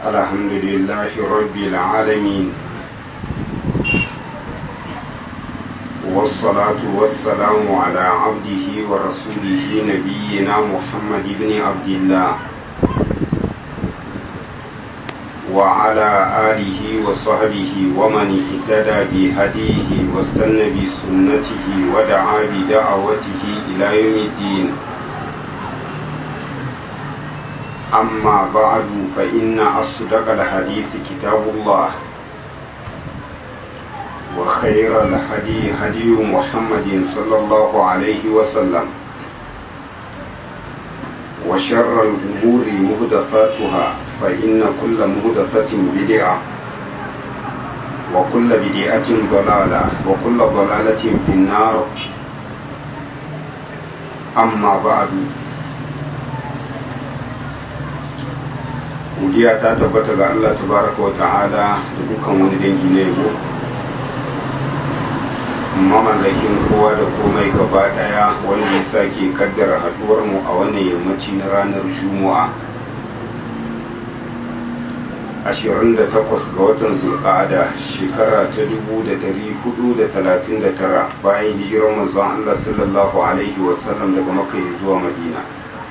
الحمد لله رب العالمين والصلاة والسلام على عبده ورسوله نبينا محمد بن عبد الله وعلى آله وصحبه ومن اهتدى بهديه واستنى بسنته ودعا بدعوته إلى يوم الدين أما بعد فإن أصدق الحديث كتاب الله وخير الهدي هدي محمد صلى الله عليه وسلم وشر الأمور مهدثاتها فإن كل مهدثة بدعة وكل بدعة ضلالة وكل ضلالة في النار أما بعد godiya ta tabbata ga Allah tabaraka wa ta'ala da dukkan wani dangi na yabo mamallakin kowa da komai gaba daya wanda ya sake kaddara haduwar mu a wannan yammaci na ranar juma'a 28 ga watan zulqa'ada shekara ta 1439 bayan hijirar manzon Allah sallallahu alaihi wasallam daga makka zuwa madina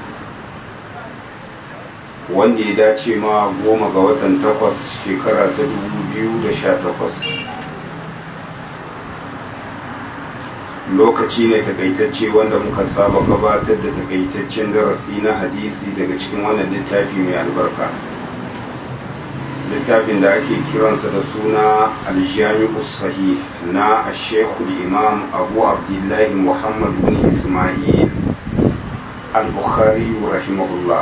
wanda ya dace ma goma ga watan takwas shekara ta 2018 lokaci ne takaitacce wanda muka saba gabatar da takaitaccen darasi na hadisi daga cikin wannan littafi mai albarka littafin da ake kiransa da suna aljami'u sahih na ashekul imam abu abdullahi muhammad bin ismail al-bukhari rahimahullah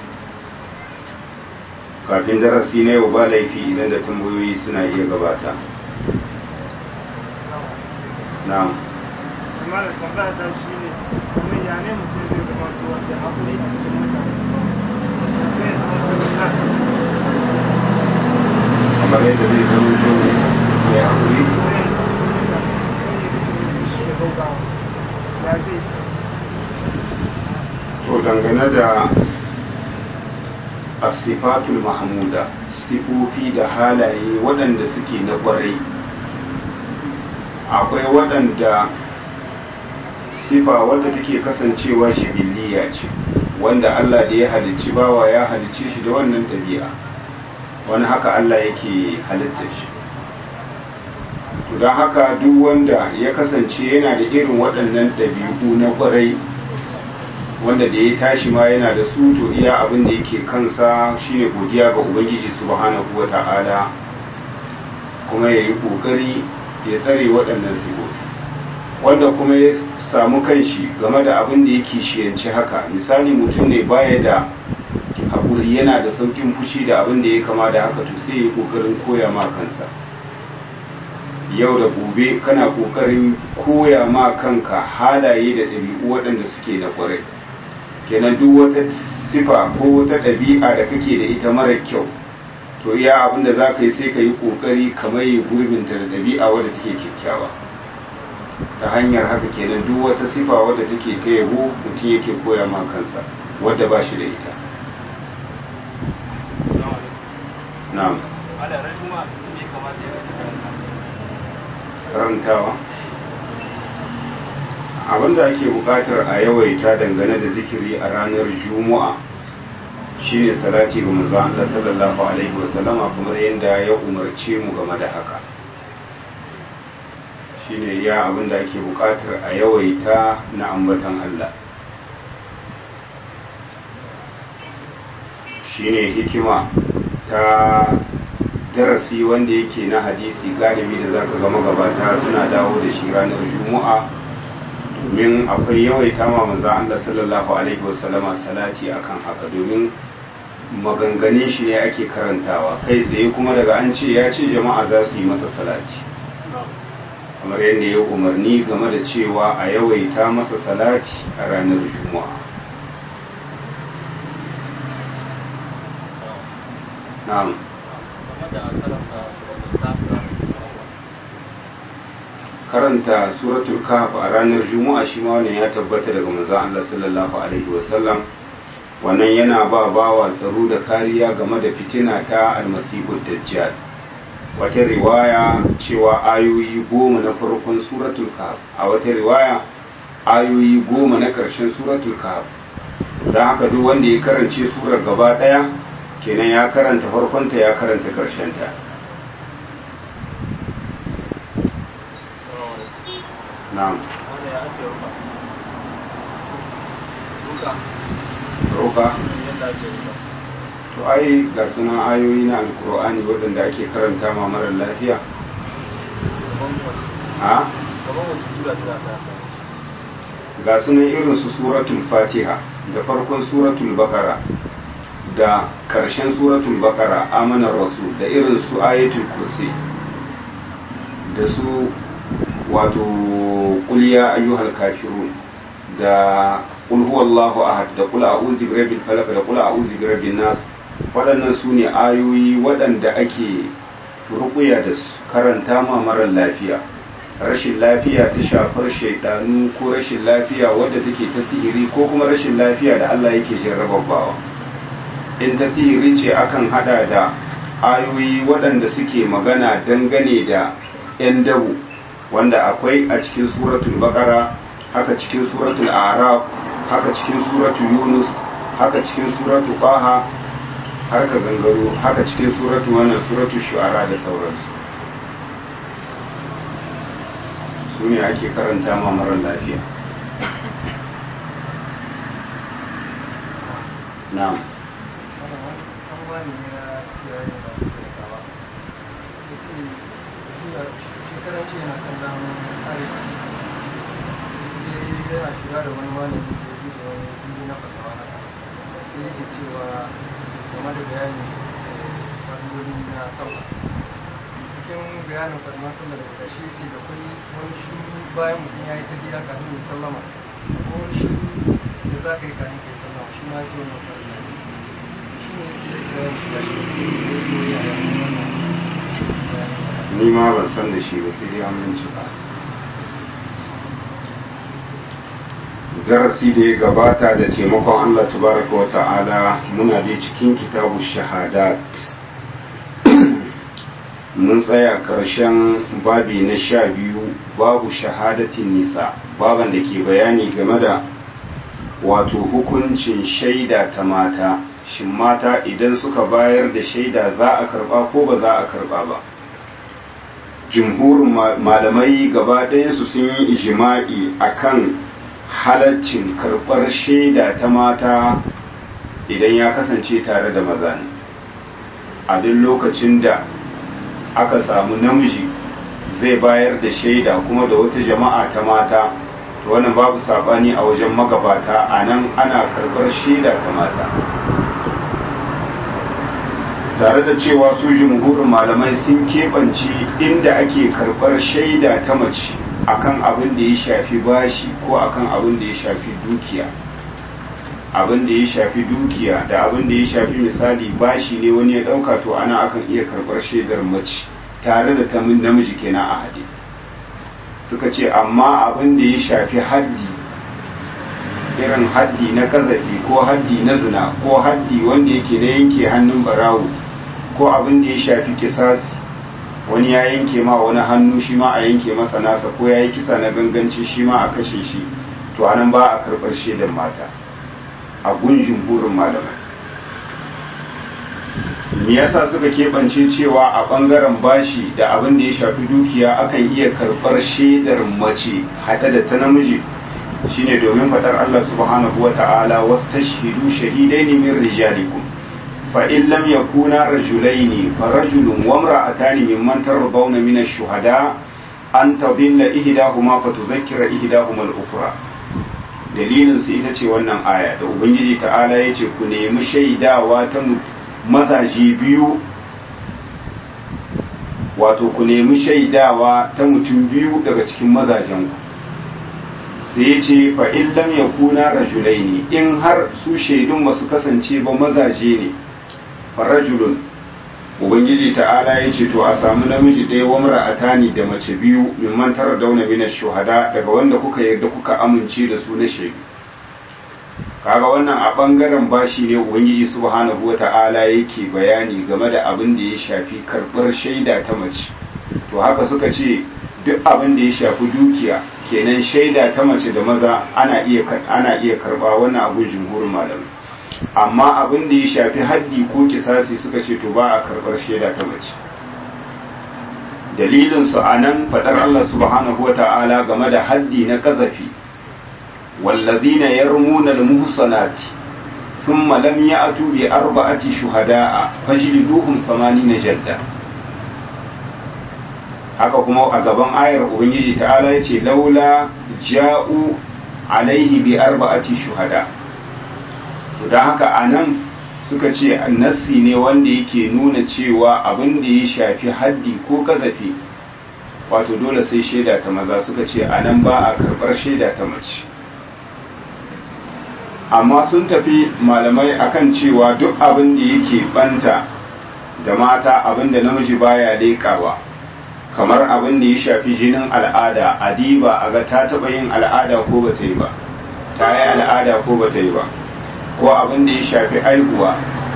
kafin darasi na yau ba laifi idan da tambayoyi suna iya gabata na'am amma da tambaya ta shi ne kuma ya ne mutum zai zama to wanda haƙuri a cikin mutane zai zama to kamar yadda zai zama to mai haƙuri shi da gaugawa ya zai to dangane da asifatul mahmuda sifofi da halaye waɗanda suke na ƙwarai akwai waɗanda sifa wadda take kasancewa shibiliya ce wanda Allah da ya halicci bawa ya halicce shi da wannan ɗabi'a wani haka Allah yake halitta shi to don haka duk wanda ya kasance yana da irin waɗannan ɗabi'u na ƙwarai wanda da ya tashi ma yana da su to iya abin da yake kansa shine godiya ga ubangiji subhanahu wa ta'ala kuma ya yi ƙoƙari ya tsare waɗannan sigofi wanda kuma ya samu kanshi game da abin da yake shiyanci haka misali mutum ne baya da haƙuri yana da sauƙin fushi da abin da ya kama da haka to sai ya yi ƙoƙarin koya ma kansa yau da gobe kana ƙoƙarin koya ma kanka halaye da ɗabi'u waɗanda suke na ƙwarai kenan duk wata sifa ko wata ɗabi'a da kake da ita mara kyau to iya abin da za ka yi sai ka yi ƙoƙari kamar yi gurbinta da ɗabi'a wadda take kyakkyawa ta hanyar haka kenan duk wata sifa wadda take ta yabo mutum yake koya ma kansa wadda ba shi da ita na'am karantawa abinda ake bukatar a yawaita dangane da zikiri a ranar juma'a shine salati ga manzon Allah sallallahu alaihi wasallama kamar yadda ya umarce mu game da haka shine ya abinda ake bukatar a yawaita na ambatan Allah shine hikima ta darasi wanda yake na hadisi galibi da zaka ga magabata suna dawo da shi ranar juma'a domin akwai yawaita ma manzon Allah sallallahu alaihi wasallama salati akan haka domin maganganun shi ne ake karantawa kai tsaye kuma daga an ce ya ce jama'a za su yi masa salati kamar yadda ya umarni game da cewa a yawaita masa salati a ranar juma'a na'am karanta suratul kahf a ranar juma'a shi ma wannan ya tabbata daga manzon Allah sallallahu alaihi wasallam wannan yana ba bawa tsaro da kariya game da fitina ta almasihu dajjal wata riwaya cewa ayoyi goma na farkon suratul kahf a wata riwaya ayoyi goma na ƙarshen suratul kahf don haka duk wanda ya karance surar gaba ɗaya kenan ya karanta farkonta ya karanta ƙarshenta na'am roka to ai ga suna ayoyi na alkur'ani waɗanda ake karanta ma marar lafiya a ga sunan irin su suratul fatiha da farkon suratul bakara da karshen suratul bakara amanar rasul da irin su ayatul kursi da su wato kuliya ayyuhal kafirun da kul huwallahu ahad da kul a'udhu birabbil falaq da kul a'udhu birabbin nas waɗannan su ne ayoyi waɗanda ake ruƙuya da su karanta ma marar lafiya rashin lafiya ta shafar shaidanu ko rashin lafiya wadda take ta sihiri ko kuma rashin lafiya da Allah yake jarrabawa in ta sihiri ce akan hada da ayoyi waɗanda suke magana dangane da 'yan dabu wanda akwai a cikin suratul baqara haka cikin suratul araf haka cikin suratul yunus haka cikin suratul qaha har ka gangaro haka cikin suratul wannan suratul shu'ara da sauransu su ne ake karanta ma marar lafiya na'am shekarar ce yana kan damar arewa sai yana shiga da wani malami da yi da wani inji na fasawa haka sai yake cewa game da bayani fadilolin na sallah cikin bayanin fadman sallah da ƙarshe ce da kwai wani shi bayan mutum ya yi ta gida kafin ya sallama ko wani shi da za ka yi kafin ka yi sallama shi ma ce wannan fadila shi ne ce da bayan shi ya shi sai ya zo ya yi wannan bayanin ni ma ban san da shi ba sai dai aminci ba darasi da ya gabata da taimakon Allah tabaraka wa ta'ala muna da cikin kitabu shahadat mun tsaya karshen babi na sha biyu babu shahadatin nisa baban da ke bayani game da wato hukuncin shaida ta mata shin mata idan suka bayar da shaida za a karba ko ba za a karba ba jumhurin malamai gaba ɗayansu sun yi ijima'i akan halaccin karɓar shaida ta mata idan ya kasance tare da maza ne a duk lokacin da aka samu namiji zai bayar da shaida kuma da wata jama'a ta mata to wannan babu saɓani a wajen magabata a nan ana karɓar shaida ta mata tare da cewa su jumhurin malamai sun keɓance inda ake karɓar shaida ta mace akan abin da ya shafi bashi ko akan abin da ya shafi dukiya abin da ya shafi dukiya da abin da ya shafi misali bashi ne wani ya ɗauka to ana akan iya karɓar shaidar mace tare da ta namiji kenan a hade suka ce amma abin da ya shafi haddi irin haddi na kazafi ko haddi na zina ko haddi wanda yake na yanke hannun barawo ko abin da ya shafi kisasi wani ya yanke ma wani hannu shi ma a yanke masa nasa ko ya yi kisa na ganganci shi ma a kashe shi to anan ba a karɓar shaidan mata a gunjin burin malamai me yasa suka keɓance cewa a ɓangaren bashi da abin da ya shafi dukiya akan iya karɓar shaidar mace haɗe da ta namiji shine domin faɗar Allah subhanahu wa ta'ala wasu tashhidu shahidaini min rijalikum فإن لم يكونا رجلين فرجل وامرأتان ممن ترضون من الشهداء أن تضل إهداهما فتذكر إهداهما الأخرى dalilin su ita ce wannan aya da ubangiji ta'ala ya ce ku nemi shaidawa ta mazaje biyu wato ku nemi shaidawa ta mutum biyu daga cikin mazajen ku sai ya ce fa in lam yakuna rajulaini in har su shaidun ba su kasance ba mazaje ne farajulun ubangiji ta'ala ya ce to a samu namiji ɗaya wa mara'atani da mace biyu mimman tara dauna mina shuhada daga wanda kuka yarda kuka amince da su na shaidu kaga wannan a bangaren bashi ne ubangiji subhanahu wata'ala yake bayani game da abin da ya shafi karbar shaida ta mace to haka suka ce duk abin da ya shafi dukiya kenan shaida ta mace da maza ana iya ana iya karba wannan abun jumhurin malamai amma abin da ya shafi haddi ko kisasi suka ce to ba a karbar shaida ta mace dalilin su anan fadar Allah subhanahu wata'ala game da haddi na kazafi والذين يرمون المحصنات ثم لم يأتوا بأربعة شهداء فاجلدوهم ثمانين جلدة haka kuma a gaban ayar ubangiji ta'ala ya ce laula ja'u alaihi bi arba'ati shuhada to don haka a nan suka ce nassi ne wanda yake nuna cewa abin da ya shafi haddi ko kazafi wato dole sai shaida ta maza suka ce a nan ba a karɓar shaida ta mace amma sun tafi malamai akan cewa duk abin da yake banta da mata abin da namiji baya leƙawa kamar abin da ya shafi jinin al'ada adiba a ga ta taɓa yin al'ada ko ba ta yi ba ta yi al'ada ko ba ta yi ba ko abin da ya shafi aihuwa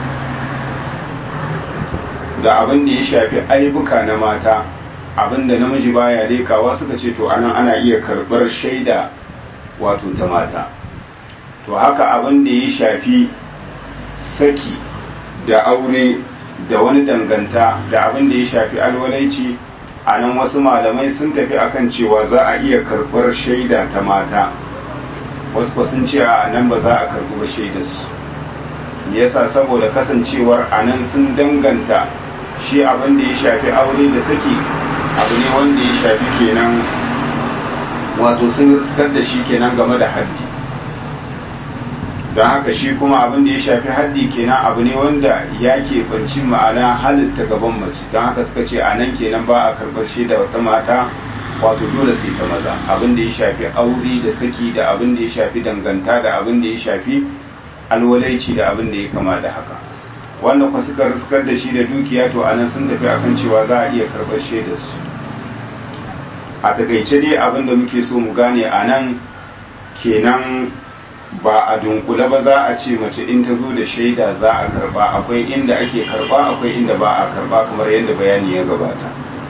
da abin da ya shafi aibuka na mata abin da namiji baya leƙawa suka ce to anan ana iya karɓar shaida wato ta mata to haka abin da ya shafi saki da aure da wani danganta da abin da ya shafi alwalaici a nan wasu malamai sun tafi akan cewa za a iya karɓar shaida ta mata wasu ba sun ce a nan ba za a karɓi ba shaidarsu yasa saboda kasancewar a nan sun danganta shi abin da ya shafi aure da saki abu ne wanda ya shafi kenan wato sun riskar da shi kenan game da haddi don haka shi kuma abin da ya shafi haddi kenan abu ne wanda ya banci ma'ana halitta gaban mace don haka suka ce a nan kenan ba a karɓar shaida wata mata wato dole sai ta maza abin da ya shafi aure da saki da abin da ya shafi danganta da abin da ya shafi alwalaici da abin da ya kama da haka wanda kwa suka riskar da shi da dukiya to anan sun tafi akan cewa za a iya karɓar shaidar su a takaice dai abin da muke so mu gane a nan kenan ba a dunkule ba za a ce mace in ta zo da shaida za a karba akwai inda ake karba akwai inda ba a karba kamar yadda bayani ya gabata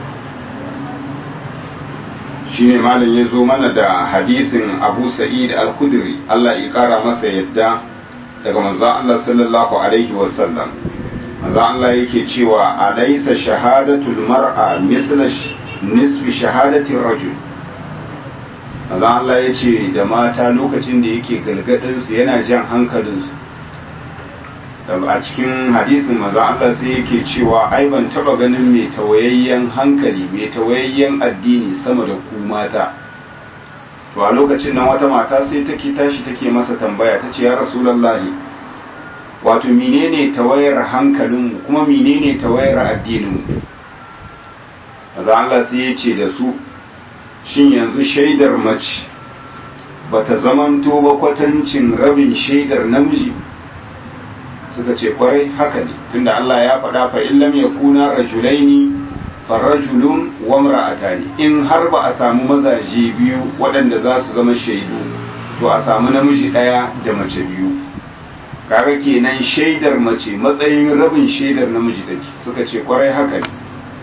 shine malam ya zo mana da hadisin abu sa'id al-kudri Allah ya kara masa yadda daga manzon Allah sallallahu alaihi wasallam manzon Allah yake cewa alaysa shahadatul mar'a mithla nisfi shahadatir rajul maza Allah ya ce da mata lokacin da yake galgadinsu yana jan hankalinsu a cikin hadisin maza Allah sai yake cewa ai ban taba ganin mai tawayayyen hankali mai tawayayyen addini sama da ku mata to a lokacin nan wata mata sai take tashi take masa tambaya ta ce ya rasulallahi wato menene tawayar hankalinmu kuma menene tawayar addininmu maza Allah sai ya ce da su shin yanzu shaidar mace ba ta zamanto ba kwatancin rabin shaidar namiji suka ce kwarai haka ne tunda Allah ya faɗa fa illam yakuna rajulaini farrajulun wa imra'atani in har ba a samu mazaje biyu waɗanda za su zama shaidu to a samu namiji ɗaya da mace biyu kaga kenan shaidar mace matsayin rabin shaidar namiji take suka ce kwarai haka ne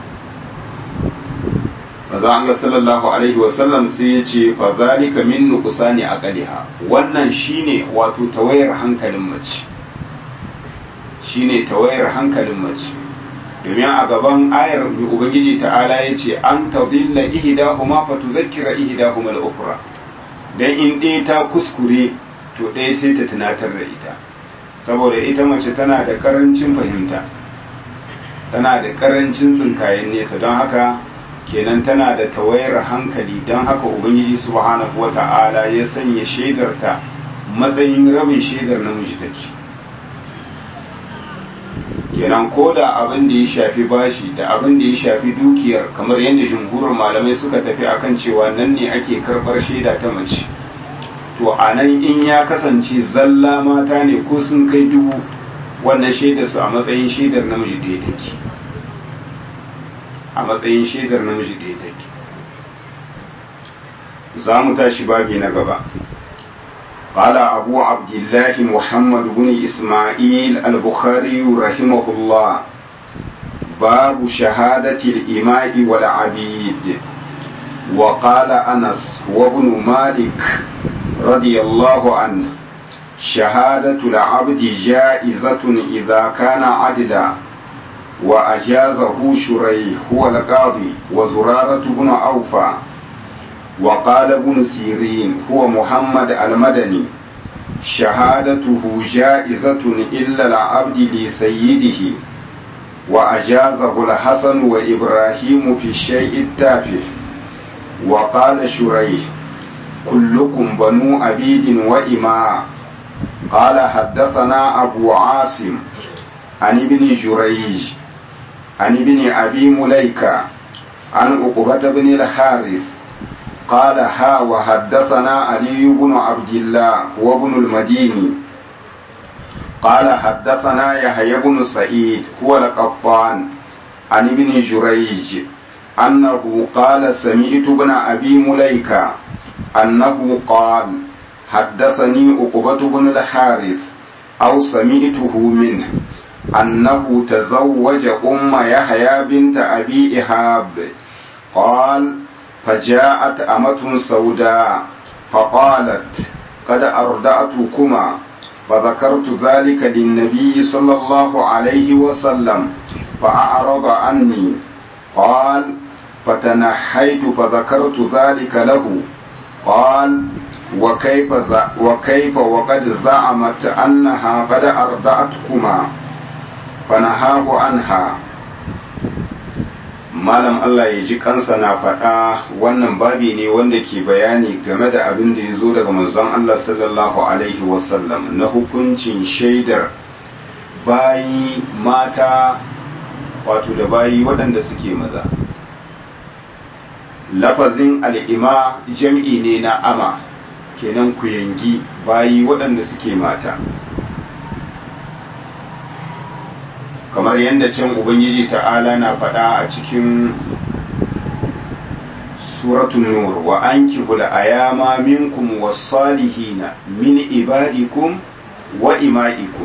maza Allah sallallahu alaihi wasallam sai ya ce fa zalika min nuqsani aqliha wannan shine wato tawayar hankalin mace shine tawayar hankalin mace domin a gaban ayar ubangiji ta'ala ya ce an tadilla ihdahuma fa tudhakkira ihdahuma al-ukhra dan in ɗaya ta kuskure to ɗaya sai ta tunatar da ita saboda ita mace tana da karancin fahimta tana da karancin tsinkayen nesa don haka kenan tana da tawayar hankali don haka ubangiji subhanahu wata'ala ya sanya shaidarta matsayin rabin shaidar namiji take kenan ko da abin da ya shafi bashi da abin da ya shafi dukiyar kamar yadda jumhurin malamai suka tafi akan cewa nan ne ake karbar shaida ta mace to a nan in ya kasance zalla mata ne ko sun kai dubu wannan shaidar su a matsayin shaidar namiji ɗaya take a matsayin shaidar namiji ɗaya take za mu tashi babi na gaba قال أبو عبد الله محمد بن إسماعيل البخاري رحمه الله باب شهادة الإماء والعبيد وقال أنس وابن مالك رضي الله عنه شهادة العبد جائزة إذا كان عدلا وأجازه شريح هو القاضي وزرارة بن أوفى وقال ابن سيرين هو محمد المدني شهادته جائزة إلا العبد لسيده وأجازه الحسن وإبراهيم في الشيء التافه وقال شريح كلكم بنو أبيد وإماء قال حدثنا أبو عاصم عن ابن جريج عن ابن أبي مليكة عن عقبة بن الحارث قال ها وحدثنا علي بن عبد الله وابن المديني قال حدثنا يحيى بن سعيد هو القطان عن ابن جريج أنه قال سمعت ابن أبي مليكة أنه قال حدثني عقبة بن الحارث أو سمعته منه أنه تزوج أم يحيى بنت أبي إهاب قال فجاءت أمة سوداء فقالت قد أردأتكما فذكرت ذلك للنبي صلى الله عليه وسلم فأعرض عني قال فتنحيت فذكرت ذلك له قال وكيف وكيف وقد زعمت أنها قد أرضعتكما فنهاه عنها malam Allah ya ji kansa na faɗa wannan babi ne wanda ke bayani game da abin da ya zo daga manzon Allah sallallahu alaihi wasallam na hukuncin shaidar bayi mata wato da bayi waɗanda suke maza lafazin al'ima jam'i ne na ama kenan ku yangi bayi waɗanda suke mata kamar yadda can ubangiji ta'ala na faɗa a cikin suratun nur wa an kihula ayama minkum wasalihina min ibadikum wa ima'ikum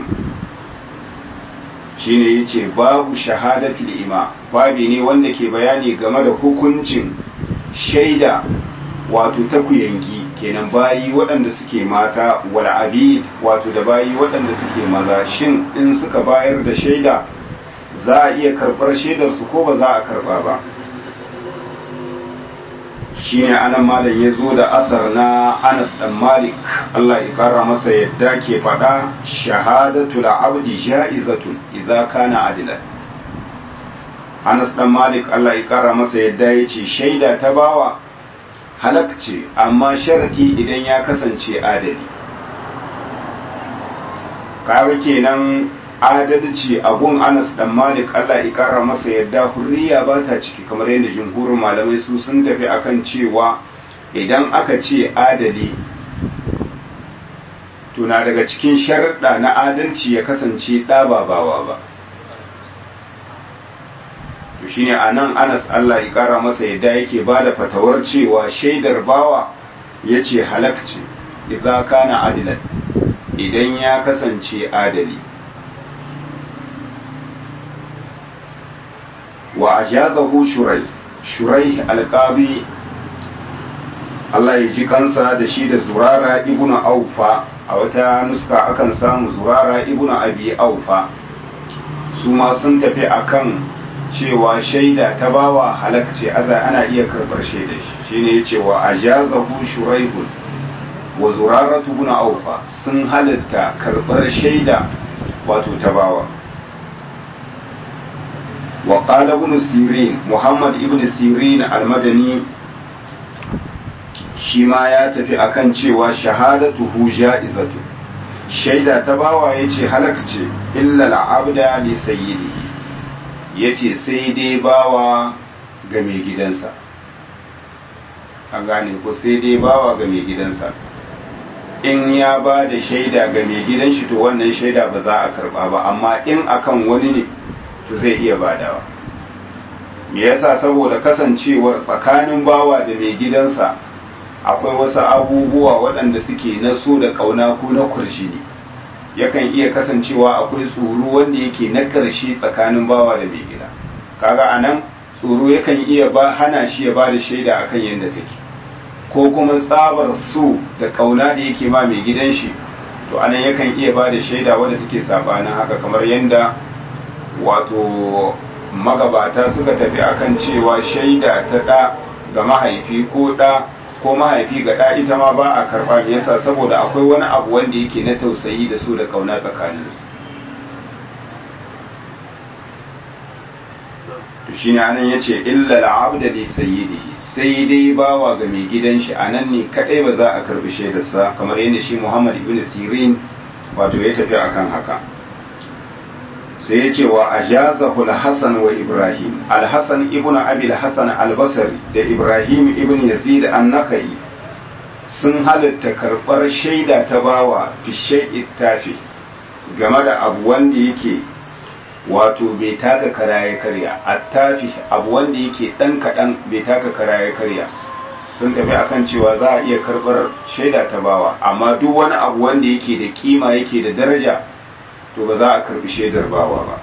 shine yace babu shahadatul ima babi ne wanda ke bayani game da hukuncin shaida wato ta kuyangi kenan bayi waɗanda suke mata wal abid wato da bayi waɗanda suke maza shin in suka bayar da shaida za a iya karɓar shaidarsu ko ba za a karɓa ba shi ne anan malam ya zo da asar na anas dan malik Allah ya kara masa yadda ke faɗa shahadatu abdi ja'izatun idza kana adilan anas dan malik Allah ya kara masa yadda ya ce shaida ta bawa halak ce amma sharadi idan ya kasance adali kaga kenan adalci a gun anas dan malik allah ya kara masa yadda hurriya ba ta ciki kamar yadda jumhurin malamai su sun tafi akan cewa idan aka ce adali tuna daga cikin sharaɗa na adalci ya kasance ɗababawa ba to shine a nan anas allah ya kara masa yadda yake ba da fatawar cewa shaidar bawa ya ce halakci idza kana adilan idan ya kasance adali wa ajazahu shurai shurai alqabi Allah ya ji kansa da shi da zurara ibnu aufa a wata nuska akan samu zurara ibnu abi aufa su ma sun tafi akan cewa shaida ta bawa halakce aza ana iya karbar shaida shi shine yace wa ajazahu shuraihun wa zuraratu ibn aufa sun halitta karbar shaida wato ta bawa wa qala ibn sirin muhammad ibn sirin al-madani shi ma ya tafi akan cewa shahadatuhu ja'izatu shaida ta bawa yace halakce illa al-abda li sayyidihi yace sai dai bawa ga mai gidansa an gane ko sai dai bawa ga mai gidansa in ya ba da shaida ga mai gidan shi to wannan shaida ba za a karba ba amma in akan wani ne to zai iya badawa me yasa saboda kasancewar tsakanin bawa da mai gidansa akwai wasu abubuwa waɗanda suke na so da ƙauna ko na kurjini yakan iya kasancewa akwai tsoro wanda yake na ƙarshe tsakanin bawa da mai gida kaga a nan tsoro yakan iya ba hana shi ya ba da shaida akan yadda take ko kuma tsabar so da ƙauna da yake ma mai gidan shi to anan yakan iya ba da shaida wadda take sabanin haka kamar yadda wato magabata suka tafi akan cewa shaida ta ɗa ga mahaifi ko ɗa ko mahaifi ga ɗa ita ma ba a karɓa me yasa saboda akwai wani abu wanda yake na tausayi da so da kauna tsakaninsu to shine anan yace illa al-abda li sayyidihi sai dai bawa ga mai gidan shi anan ne kadai ba za a karbi shaidarsa kamar yadda shi Muhammad ibn Sirin wato ya tafi akan haka sai ya ce wa ajazahu al-Hasan wa Ibrahim al-Hasan ibn Abi al-Hasan al-Basri da Ibrahim ibn Yazid an-Nakhai sun halatta karbar shaida ta bawa fi shay'i tafi game da abu wanda yake wato bai taka kara ya karya attafi abu wanda yake dan kadan bai taka kara ya karya sun tafi akan cewa za a iya karbar shaida ta bawa amma duk wani abu wanda yake da kima yake da daraja to ba za a karbi shaidar bawa ba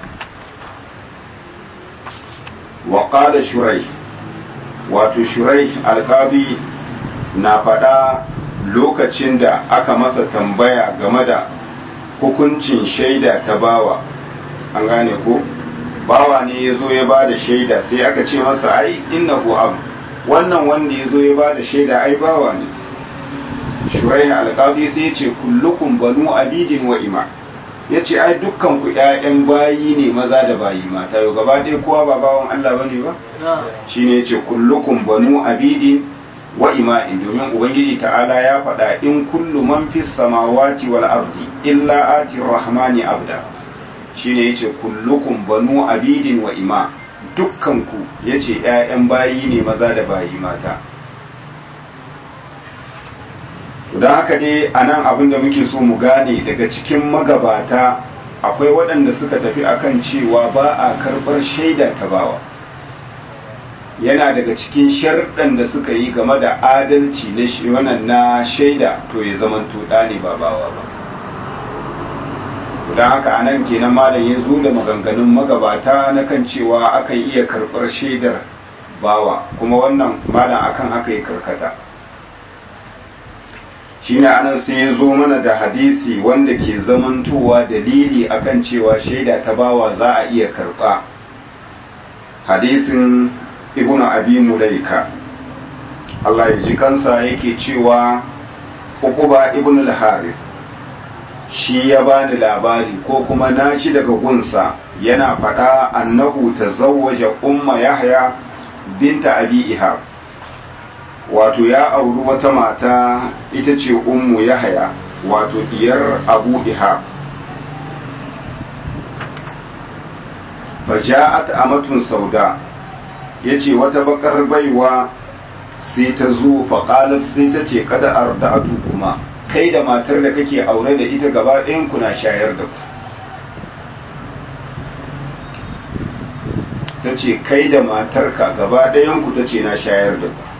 wa qala shurai wato shurai alqadi na faɗa lokacin da aka masa tambaya game da hukuncin shaida ta bawa an gane ko bawa ne ya zo ya ba da shaida sai aka ce masa ai innahu abu wannan wanda ya zo ya ba da shaida ai bawa ne shurai alqadi sai ya ce kullukum banu abidin wa ima ya ce ai dukkan ku ƴaƴan bayi ne maza da bayi mata yau gaba ɗaya kowa ba bawan Allah bane ba shine ya ce kullukum banu abidin wa ima'in domin ubangiji ta'ala ya faɗa in kullu man fis samawati wal ardi illa ati rahmani abda shine yace kullukum banu abidin wa ima dukkanku yace ƴaƴan bayi ne maza da bayi mata don haka dai anan abin da muke so mu gane daga cikin magabata akwai waɗanda suka tafi akan cewa ba a karɓar shaida ta bawa yana daga cikin sharɗan da suka yi game da adalci na wannan na shaida to ya zamanto ɗa ne ba bawa ba don haka a nan kenan malam ya zo da maganganun magabata na kan cewa akan iya karɓar shaidar bawa kuma wannan malam akan haka ya karkata shine anan sai ya zo mana da hadisi wanda ke zamantowa dalili akan cewa shaida ta bawa za a iya karɓa hadisin ibn abi mulaika Allah ya ji kansa yake cewa Uquba ibn al-Harith shi ya bani labari ko kuma na shi daga gunsa yana faɗa annahu tazawwaja umma Yahya binta Abi Ihab wato ya auri wata mata ita ce ummu Yahya wato diyar Abu Ihab faja'at amatun sauda yace wata bakar baiwa sai ta zo faƙalar sai ta ce kada arda'atu kuma kai da matar da kake aure da ita gaba ɗayan ku na shayar da ku ta ce kai da matarka gaba ɗayan ku ta ce na shayar da ku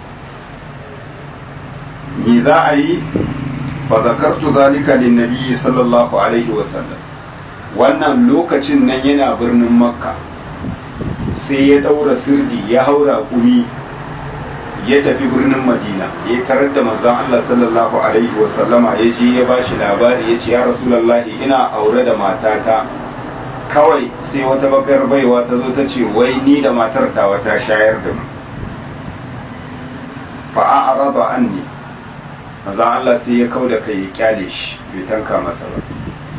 me za a yi fa zakartu zalika lin nabi sallallahu alaihi wasallam wannan lokacin nan yana birnin makka sai ya daura sirdi ya haura kumi ya tafi birnin madina ya tarar da manzon Allah sallallahu alaihi wasallama ya je ya bashi labari ya ce ya rasulullahi ina aure da matata kawai sai wata bakar baiwa ta zo ta ce wai ni da matar ta wata shayar da mu fa a'rada anni manzon Allah sai ya kauda kai ya kyale shi bai tanka masa ba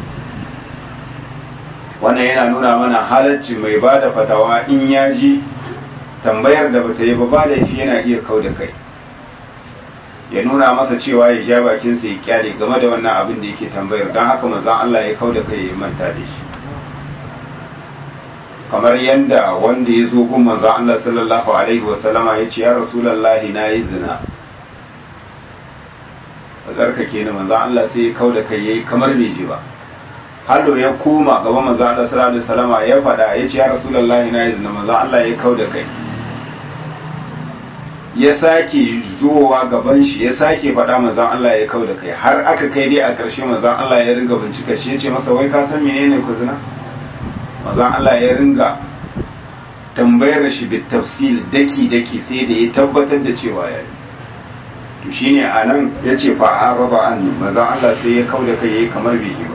wannan yana nuna mana halarci mai ba da fatawa in ya ji tambayar da bata yi ba ba laifi yana iya kau da kai ya nuna masa cewa ya ja bakinsa ya kyale game da wannan abin da yake tambayar don haka manzon Allah ya kau da kai ya manta da shi kamar yadda wanda ya zo gun manzon Allah sallallahu alaihi wa sallama ya ce ya rasulullahi na yi zina a tsarkake ni manzon Allah sai ya kau da kai yayi kamar bai ji ba hallo ya koma gaban manzo Allah sallallahu alaihi wasallama ya faɗa ya ce ya rasulullahi na izina manzo Allah ya kauda kai ya sake zuwa gaban shi ya sake faɗa manzon Allah ya kau da kai har aka kai dai a ƙarshe manzon Allah ya ringa bincika shi ya ce masa wai ka san menene ku zina manzon Allah ya ringa tambayar shi bit tafsil daki daki sai da ya tabbatar da cewa ya yi to shine anan yace fa araba anni manzon Allah sai ya kau da kai yayi kamar bai yi ba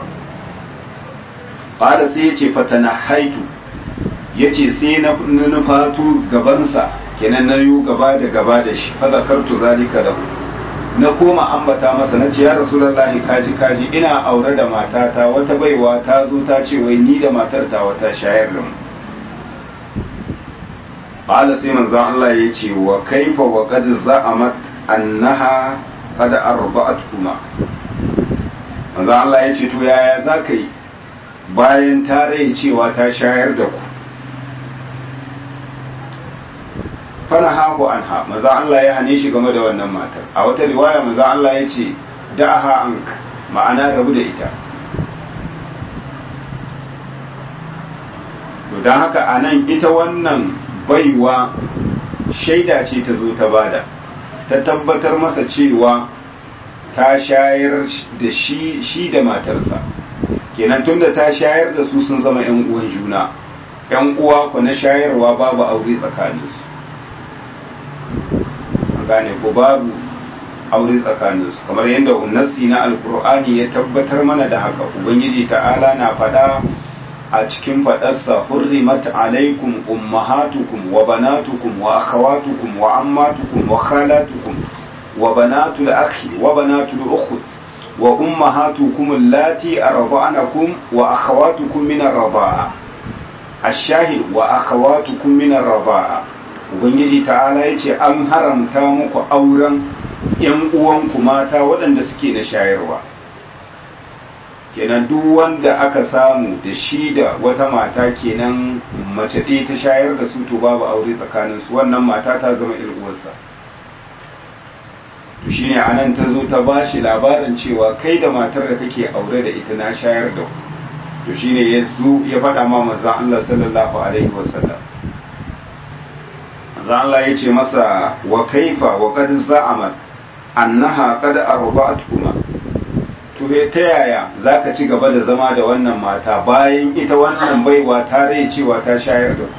qala sai yace fatanahaitu yace sai na nufatu gabansa kenan na yi gaba da gaba da shi fa zakartu zalika lahu na koma ambata masa na ce ya rasulullahi kaji kaji ina aure da matata wata baiwa ta zo ta ce wai ni da matar ta wata shayar da mu qala sai manzo Allah ya ce wa kaifa wa qad za'amat annaha qad arda'atkuma manzo Allah ya ce to yaya zaka yi bayan ta rai cewa ta shayar da ku fana haku an ha maza Allah ya hane shi game da wannan matar a wata riwaya maza Allah ya ce da'aha ank ma'ana rabu da ita to don haka a nan ita wannan baiwa shaida ce ta zo ta bada ta tabbatar masa cewa ta shayar da shi shi da matarsa kenan tunda ta shayar da su sun zama 'yan uwan juna 'yan uwa ku na shayarwa babu aure tsakaninsu gane ko babu aure tsakaninsu kamar yadda unnasi na alkur'ani ya tabbatar mana da haka ubangiji ta'ala na faɗa a cikin faɗarsa hurrimat alaikum ummahatukum wa banatukum wa akhawatukum wa ammatukum wa khalatukum wa banatul akhi wa banatul ukhut wa ummahatukum allati arda'anakum wa akhawatukum min ar-rida'a ash-shahid wa akhawatukum min ar-rida'a ubangiji ta'ala ya ce an haramta muku auren yan uwanku mata waɗanda suke na shayarwa kenan duk wanda aka samu da shi da wata mata kenan mace ɗaya ta shayar da su to babu aure tsakaninsu wannan mata ta zama uwarsa to shine anan ta zo ta ba shi labarin cewa kai da matar da kake aure da ita na shayar da ku to shine ya zo ya faɗa ma manzon Allah sallallahu alaihi wasallam manzon Allah ya ce masa wa kaifa wa qad za'amat annaha qad arba'atkuma to ta yaya zaka ci gaba da zama da wannan mata bayan ita wannan baiwa ta rai cewa ta shayar da ku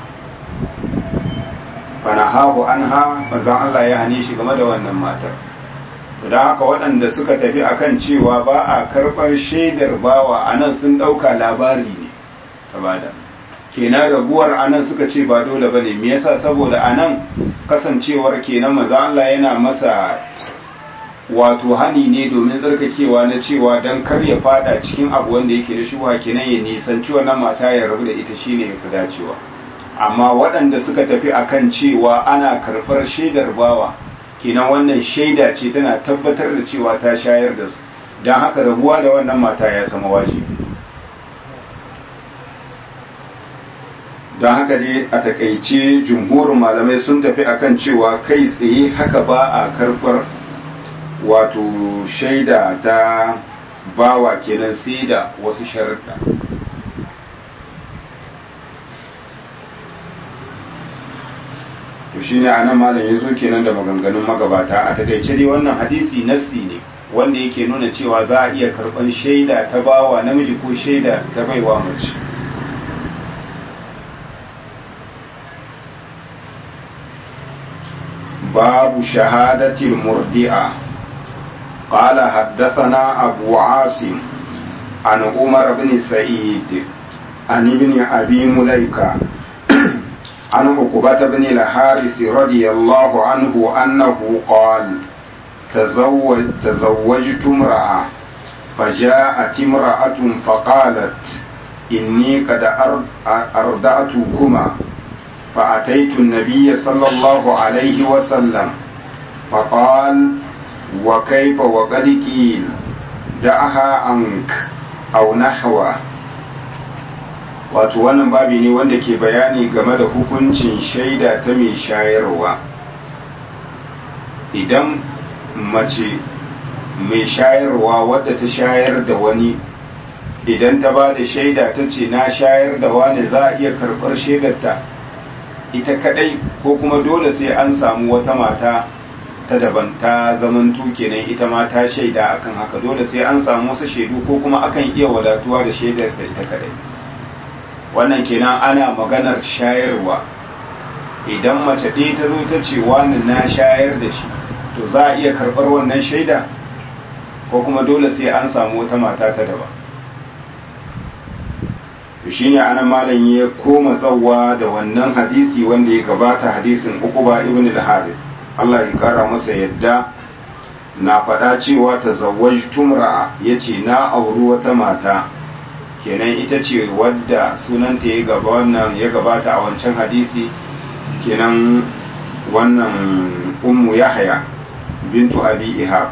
fanahahu anha manzon Allah ya hane shi game da wannan matar don haka waɗanda suka tafi akan cewa ba a karɓar shaidar bawa a nan sun ɗauka labari ne ta bada kenan rabuwar a nan suka ce ba dole ba ne me yasa saboda a nan kasancewar kenan maza Allah yana masa wato hani ne domin tsarkakewa na cewa don kar ya fada cikin abu wanda yake da shuwa kenan ya nisanci wannan mata ya rabu da ita shine ya fi dacewa amma waɗanda suka tafi akan cewa ana karɓar shaidar bawa kenan wannan shaida ce tana tabbatar da cewa ta shayar da su don haka rabuwa da wannan mata ya sama wajibi don haka dai a takaice jumhurin malamai sun tafi akan cewa kai tsaye haka ba a karɓar wato shaida ta bawa kenan sai da wasu sharaɗa to shine anan malam ya zo kenan da maganganun magabata a takaice dai wannan hadisi nassi ne wanda yake nuna cewa za a iya karban shaida ta bawa namiji ko shaida ta baiwa mace babu shahadatil murdi'a قال حدثنا أبو عاصم عن عمر بن سعيد عن ابن أبي مليكة عن عقبة بن الحارث رضي الله عنه أنه قال تزوج تزوجت امرأة فجاءت امرأة فقالت إني قد أردأتكما فأتيت النبي صلى الله عليه وسلم فقال وكيف وقد قيل دعها عنك أو نحوه wato wannan babi ne wanda ke bayani game da hukuncin shaida ta mai shayarwa idan mace mai shayarwa wadda ta shayar da wani idan ta ba da shaida ta ce na shayar da wani za a iya karɓar shaidarta ita kadai ko kuma dole sai an samu wata mata ta daban ta zamanto kenan ita ma ta shaida akan haka dole sai an samu wasu shaidu ko kuma akan iya wadatuwa da shaidar ta ita kadai wannan kenan ana maganar shayarwa idan mace ɗaya ta zo ta ce wani na shayar da shi to za a iya karɓar wannan shaida ko kuma dole sai an samu wata mata ta daban to shine anan malam ya koma tsawa da wannan hadisi wanda ya gabata hadisin Uqba ibn al-Harith Allah ya kara masa yadda na faɗa cewa ta zawwajtum ra'a yace na auri wata mata kenan ita ce wadda sunanta ya gaba wannan ya gabata a wancan hadisi kenan wannan ummu yahya bintu abi ihab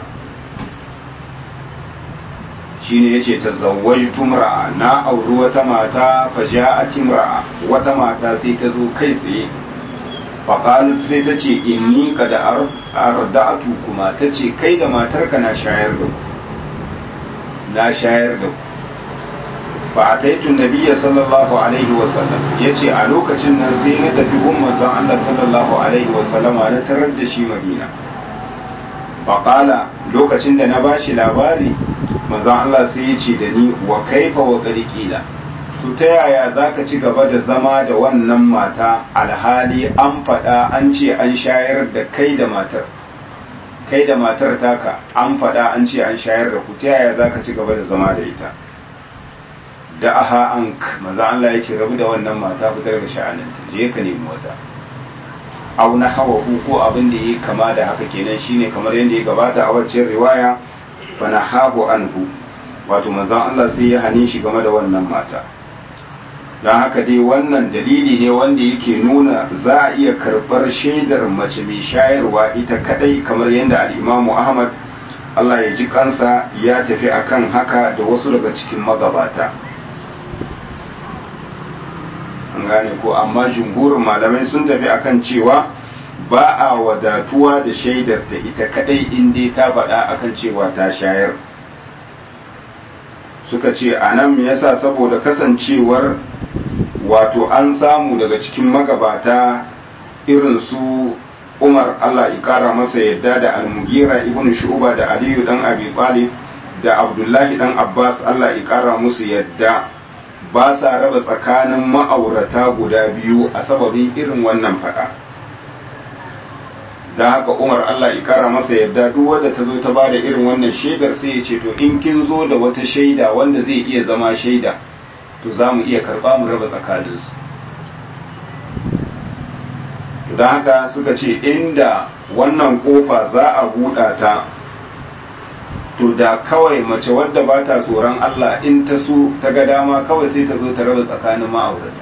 shine yace tazawwajtu imra'a na auri wata mata faja'at imra'a wata mata sai ta zo kai tsaye faqalat sai ta ce inni qad arda'tu kuma ta ce kai da matarka na shayar da ku na shayar da ku fa ataitu nabiyya sallallahu alaihi wa sallam yace a lokacin nan sai na tafi umman zan Allah sallallahu alaihi wa sallama na tarar da shi Madina faqala lokacin da na bashi labari manzon Allah sai ya ce da ni wa kaifa wa qila to ta yaya zaka ci gaba da zama da wannan mata alhali an faɗa an ce an shayar da kai da matar kai da matar taka an faɗa an ce an shayar da ku ta yaya zaka ci gaba da zama da ita da aha an manzon Allah ya ce rabu da wannan mata fitar da sha'aninta je ka nemi wata au na hawa ko abin da yake kama da haka kenan shine kamar yadda ya gabata a wacce riwaya fanahahu anhu wato manzon Allah sai ya hane shi game da wannan mata don haka dai wannan dalili ne wanda yake nuna za a iya karɓar shaidar mace mai shayarwa ita kadai kamar yadda al'imamu ahmad Allah ya ji kansa ya tafi akan haka da wasu daga cikin magabata an gane ko amma jumhurin malamai sun tafi akan cewa ba a wadatuwa da shaidar ta ita kadai in dai ta faɗa akan cewa ta shayar suka ce a nan yasa saboda kasancewar wato an samu daga cikin magabata irin su umar allah ikara masa yadda da almugira ibn shu'ba da aliyu dan abi talib da abdullahi dan abbas allah ikara musu yadda ba sa raba tsakanin ma'aurata guda biyu a sababin irin wannan faɗa. da haka umar Allah ya kara masa yadda duk wanda ta zo ta ba da irin wannan shaidar sai ya ce to in kin zo da wata shaida wanda zai iya zama shaida to za mu iya karba mu raba tsakaninsu don haka suka ce inda wannan kofa za a buɗa ta to da kawai mace wadda ba ta tsoron Allah in ta so ta ga dama kawai sai ta zo ta raba tsakanin ma'aurata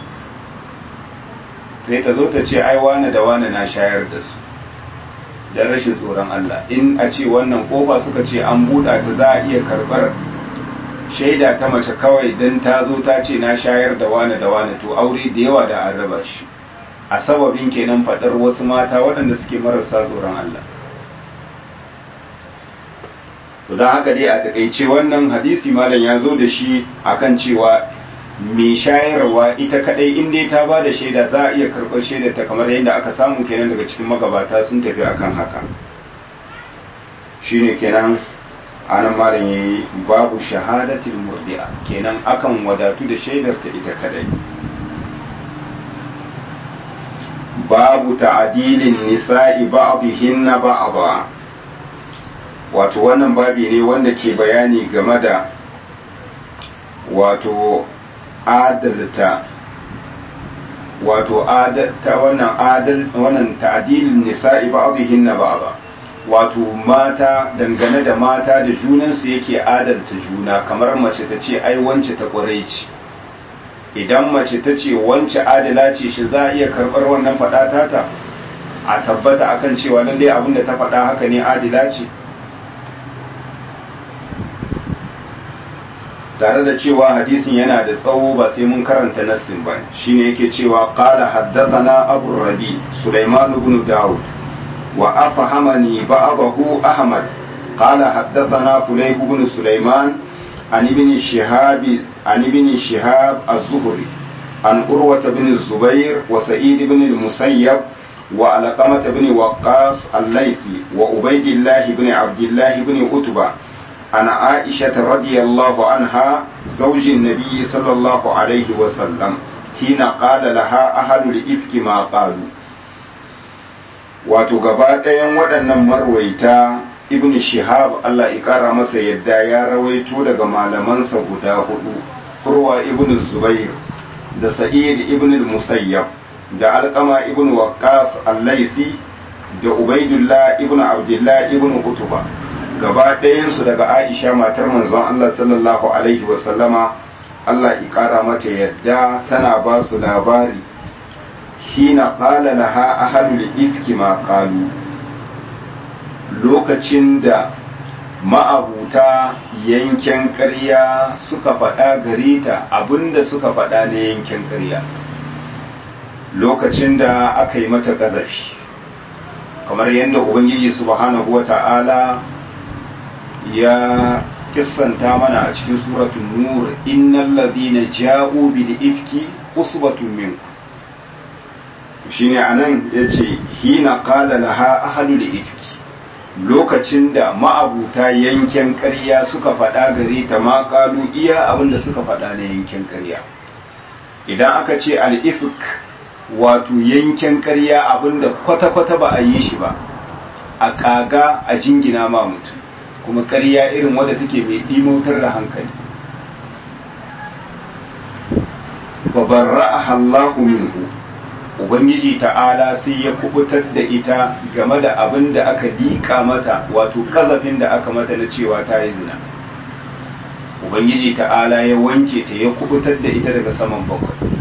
sai ta zo ta ce ai wane da wane na shayar da su da rashin tsoron Allah in a ce wannan kofa suka ce an buɗa ta za a iya karɓar shaida ta mace kawai don ta zo ta ce na shayar da wane da wane to aure da yawa da an raba shi a sababin kenan faɗar wasu mata waɗanda suke marasa tsoron Allah to don haka dai a takaice wannan hadisi malam ya zo da shi akan cewa mai shayarwa ita kadai in dai ta ba da shaida za a iya karɓar shaidar ta kamar yadda aka samu kenan daga cikin magabata sun tafi akan haka shine kenan anan malam yayi babu shahadatul murdi'a kenan akan wadatu da shaidar ta ita kadai babu ta'adilin nisa'i ba'dihinna ba'dha wato wannan babi ne wanda ke bayani game da wato adalta wato adalta wannan adal wannan ta'dilin nisa'i ba'dihinna ba'dha wato mata dangane da mata da junansu yake adalta juna kamar mace ta ce ai wance ta kwarai ce idan mace ta ce wance adala ce shi za a iya karɓar wannan faɗa tata a tabbata akan cewa lallai abin da ta faɗa haka ne adila ce tare da cewa hadisin yana da tsawo ba sai mun karanta nassin ba shine yake cewa qala haddathana abu rabi sulaiman ibn daud wa afhamani ba'dahu ahmad qala haddathana fulayh ibn sulaiman an ibn shihab an ibn shihab az-zuhri an urwa ibn zubair wa sa'id ibn al-musayyab وعلقمة بن وقاص الليثي وعبيد الله بن عبد الله بن عتبة عن عائشة رضي الله عنها زوج النبي صلى الله عليه وسلم حين قال لها أهل الإفك ما قالوا wato gaba ɗayan waɗannan marwaita ibn shihab Allah ya ƙara masa yadda ya rawaito daga malamansa guda hudu kurwa ibn zubair da sa'id ibn musayyab da alƙama ibn waqqas al-laisi da ubaidullah ibn abdullah ibn utuba gaba ɗayansu daga aisha matar manzon Allah sallallahu alaihi wasallama Allah ya ƙara mata yadda tana ba su labari hina qala laha ahlul ifki ma qalu lokacin da ma'abuta yanken ƙarya suka faɗa gare ta abinda suka faɗa na yanken ƙarya lokacin da aka yi mata ƙazafi kamar yadda ubangiji subhanahu wa ta'ala ya kissanta mana a cikin suratun nur innal ladina ja'u bil ifki usbatun minkum shine anan yace hina qala laha ahlul ifki lokacin da ma'abuta yanken ƙarya suka faɗa gare ta ma ƙalu iya abinda suka faɗa na yanken ƙarya idan aka ce al'ifik wato yanken ƙarya abinda kwata-kwata ba a yi shi ba a ƙaga a jingina ma mutum kuma ƙarya irin wadda take mai ɗimotar da hankali babarra a hallahu minhu ubangiji ta'ala sai ya kubutar da ita game da abin da aka liƙa mata wato kazafin da aka mata na cewa ta yi zina ubangiji ta'ala ya wanke ta ya kubutar da ita daga saman bakwai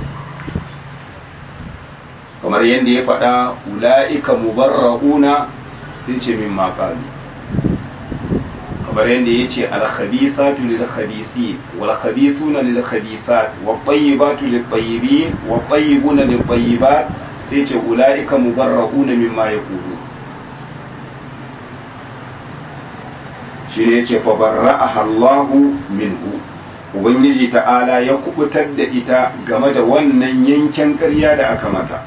kamar yadda ya faɗa ula'ika mubarra'una sai ce min maƙalu kamar yadda ya ce alkhabisatu lil khabisi wal khabisuna lil khabisat wat tayyibatu lil tayyibin wat tayyibuna lil tayyibat sai ce ulaika mubarrauna mimma yaqulu shi ne yace fa barra'aha Allahu minhu ubangiji ta'ala ya kubutar da ita game da wannan yanken ƙarya da aka mata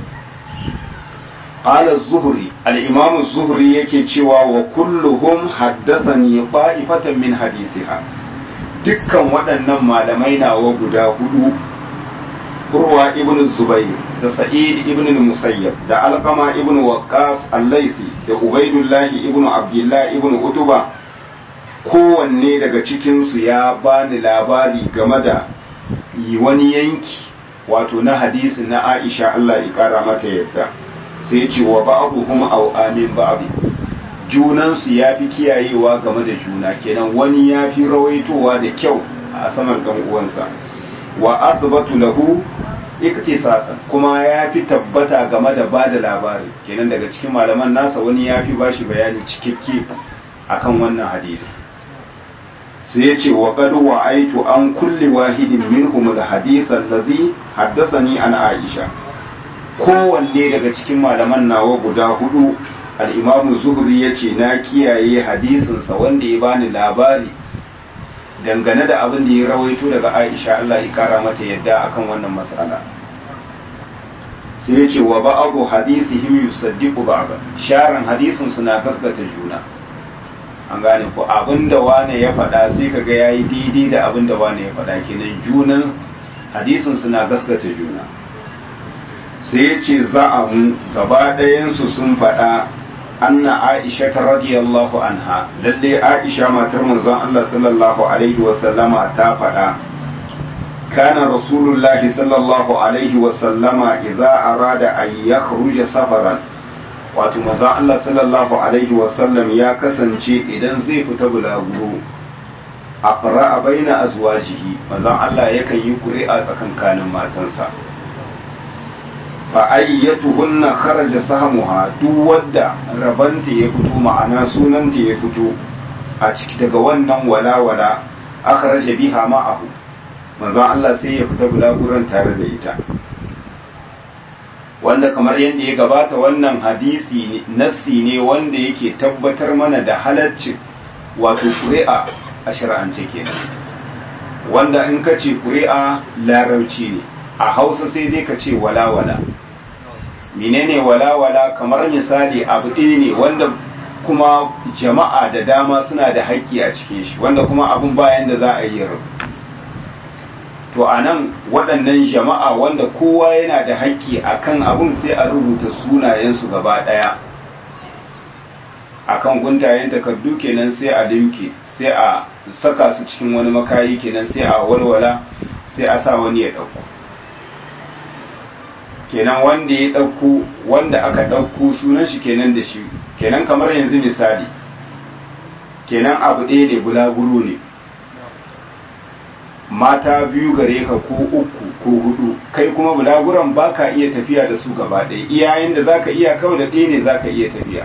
قال الزهري الإمام الزهري yake cewa wa kulluhum haddathani ta'ifatan min hadithiha dukkan waɗannan malamai nawa guda hudu Urwa ibn Zubayr da Sa'id ibn Musayyab da Alqama ibn Waqqas al-Laythi da Ubaydullah ibn Abdullah ibn Utuba kowanne daga cikin su ya bani labari game da wani yanki wato na hadisin na Aisha Allah ya kara mata yadda sai ce wa ba'abuhum aw amin ba'd junan su yafi kiyayewa game da juna kenan wani yafi rawaitowa da kyau a saman dan uwansa wa athbatu lahu iktisasan kuma yafi tabbata game da bada labari kenan daga cikin malaman nasa wani yafi bashi bayani cikakke akan wannan hadisi sai ya ce wa qad wa'aitu an kulli wahidin minhum al-hadith allazi haddathani an Aisha kowanne daga cikin malaman nawa guda hudu al'imamu zuhri ya ce na kiyaye hadisinsa wanda ya bani labari dangane da abin da ya rawaito daga aisha Allah ya kara mata yadda akan wannan matsala sai ya ce wa ba'abu hadisihim yusaddiqu ba'da sharan hadisin suna gaskata juna an gane ko abin da wane ya faɗa sai kaga yayi daidai da abin da wane ya faɗa kenan junan hadisin suna gaskata juna sai ya ce za'amu gaba ɗayansu sun faɗa anna aisha ta radiyallahu anha lalle aisha matar manzon Allah sallallahu alaihi wasallama ta faɗa kana rasulullahi sallallahu alaihi wasallama idza arada an yakhruja safaran wato manzon Allah sallallahu alaihi wasallam ya kasance idan zai fita bulaguro aqra'a baina azwajihi manzon Allah yakan yi ƙuri'a tsakankanin matansa fa ayyatuhunna kharaja sahmuha duk wadda rabanta ya fito ma'ana sunanta ya fito a ciki daga wannan walawala akhraja biha ma'ahu manzo Allah sai ya fita bulaguran tare da ita wanda kamar yadda ya gabata wannan hadisi nassi ne wanda yake tabbatar mana da halaccin wato ƙuri'a a shari'ance kenan wanda in ka ce ƙuri'a larauci ne a hausa sai dai ka ce walawala menene walawala kamar misali abu ɗaya ne wanda kuma jama'a da dama suna da haƙƙi a cikin shi wanda kuma abun bayan da za a yi rabu to a nan waɗannan jama'a wanda kowa yana da haƙƙi a kan abun sai a rubuta sunayensu gaba ɗaya a kan guntayen takardu kenan sai a limke sai a saka su cikin wani makayi kenan sai a walwala sai a sa wani ya ɗauko kenan wanda ya ɗauko wanda aka ɗauko sunan shi kenan da shi kenan kamar yanzu misali kenan abu ɗaya ne bulaguro ne mata biyu gare ka ko uku ko hudu kai kuma bulaguran ba ka iya tafiya da su gaba ɗaya iyayen da za ka iya kawai da ɗaya ne za ka iya tafiya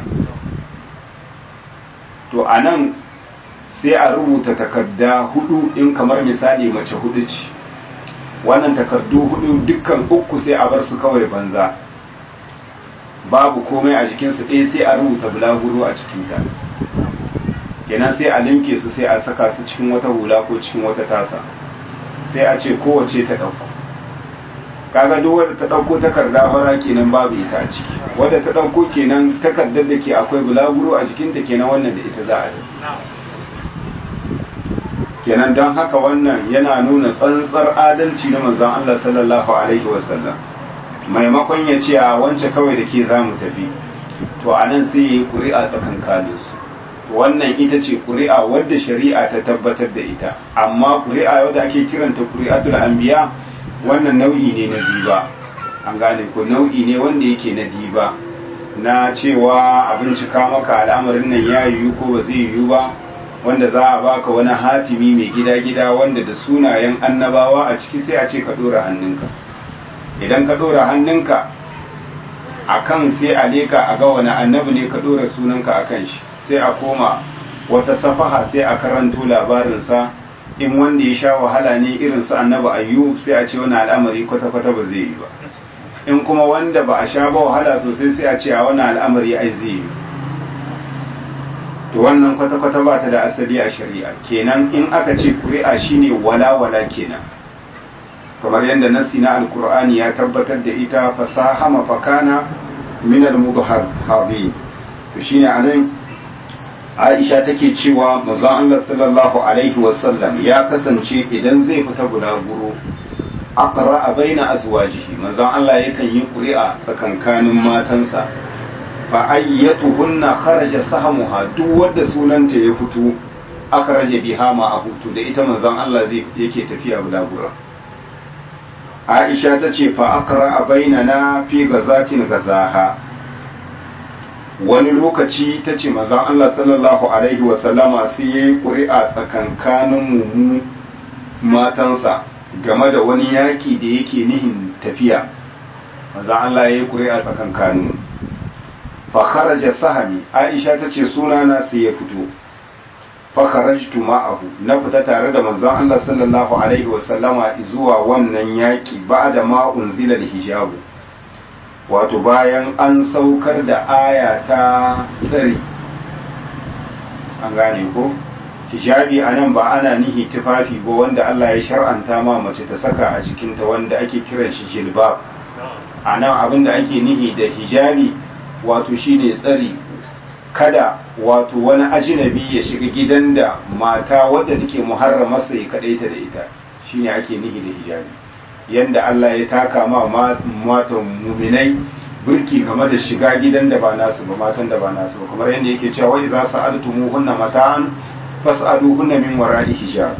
to a nan sai a rubuta takarda hudu in kamar misali mace hudu ce wannan takardu hudu dukkan uku sai a bar su kawai banza babu komai a jikinsu ɗaya sai a rubuta bulaguro a cikinta kenan sai a limke su sai a saka su cikin wata hula ko cikin wata tasa sai a ce kowace ta ɗauko kaga duk wadda ta ɗauko takarda fara kenan babu ita a ciki wadda ta ɗauko kenan takardar da ke akwai bulaguro a jikinta kenan wannan da ita za a yi kenan don haka wannan yana nuna tsantsar adalci na manzon Allah sallallahu alaihi wasallam maimakon ya ce a wance kawai da ke za mu tafi to a nan sai ya yi ƙuri'a tsakankanin su wannan ita ce ƙuri'a wadda shari'a ta tabbatar da ita amma ƙuri'a wadda ake kiranta ƙuri'atul anbiya wannan nau'i ne na diba an gane ko nau'i ne wanda yake na diba na cewa a bincika maka al'amarin nan ya yiwu ko ba zai yiwu ba wanda za a baka wani hatimi mai gida-gida wanda da sunayen annabawa a ciki sai a ce ka ɗora hannunka idan ka ɗora hannunka a kan sai a leka a ga wani annabi ne ka ɗora sunanka a kan shi sai a koma wata safaha sai a karanto labarinsa in wanda ya sha wahala ne irin su annabi ayyu sai a ce wani al'amari kwata-kwata ba zai yi ba in kuma wanda ba a sha ba wahala sosai sai a ce a wani al'amari ai zai yi to wannan kwata-kwata ba ta da asali a shari'a kenan in aka ce kuri'a shine wala-wala kenan kamar yadda nassi na alkur'ani ya tabbatar da ita fasaha mafakana min al-mudhhabi to shine anan Aisha take cewa manzon Allah sallallahu alaihi wasallam ya kasance idan zai fita bulaguro aqra baina azwajihi manzon Allah yakan yi kuri'a tsakankanin matansa fa ayyatuhunna kharaja sahamuha duk wanda sunanta ya fito akhraja biha ma a hutu da ita manzon Allah zai yake tafiya bulagura Aisha ta ce fa aqra bainana fi gazatin gazaha wani lokaci ta ce manzon Allah sallallahu alaihi wa sallama sai yayi ƙuri'a tsakankanin mu matansa game da wani yaki da yake nihin tafiya manzon Allah yayi ƙuri'a tsakankanin mu fakharaja sahami aisha ta ce sunana sai ya fito fakharajtu ma'ahu na fita tare da manzon Allah sallallahu alaihi wasallama zuwa wannan yaki ba'da ma unzila da hijabu wato bayan an saukar da aya ta tsari an gane ko hijabi anan ba ana nihi tufafi ba wanda Allah ya shar'anta ma mace ta saka a jikinta wanda ake kiran shi jilbab anan abinda ake nihi da hijabi wato shine tsari kada wato wani ajinabi ya shiga gidan da mata wadda take muharramarsa ya kadaita da ita shine ake nihi da hijabi yanda Allah ya taka ma matan muminai burki game da shiga gidan da ba nasu ba matan da ba nasu ba kamar yadda yake cewa wai za su altumu mata'an fas'aluhunna min wara'i hijab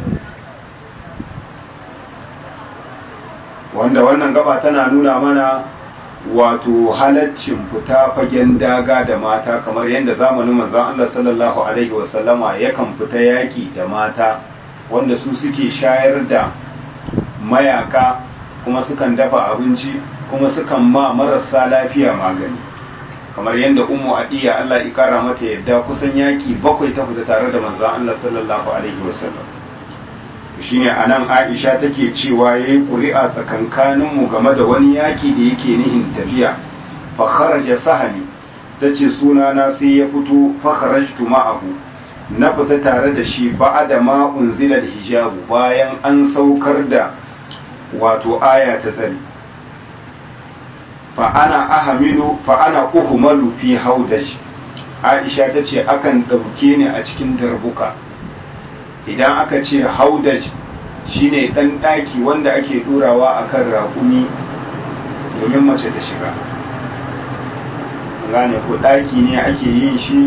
wanda wannan gaba tana nuna mana wato halaccin fita fagen daga da mata kamar yadda zamanin manzon Allah sallallahu alaihi wasallama yakan fita yaki da mata wanda su suke shayar da mayaka kuma sukan dafa abinci kuma sukan ma marasa lafiya magani kamar yadda ummu adiya Allah ya kara mata yadda kusan yaki bakwai ta fita tare da manzon Allah sallallahu alaihi wasallam shine anan Aisha take cewa yayi ƙuri'a tsakankanin mu game da wani yaki da yake nihin tafiya fa kharaja sahani tace suna na sai ya fito fa kharajtu ma'ahu na fita tare da shi ba'da ma unzila da hijabu bayan an saukar da wato aya ta tsari fa ana ahamilu fa ana uhmalu fi haudaj Aisha ta ce akan ɗauke ni a cikin darbuka idan aka ce haudaj shine ɗan ɗaki wanda ake ɗurawa a kan raƙumi domin mace ta shiga gane ko ɗaki ne ake yin shi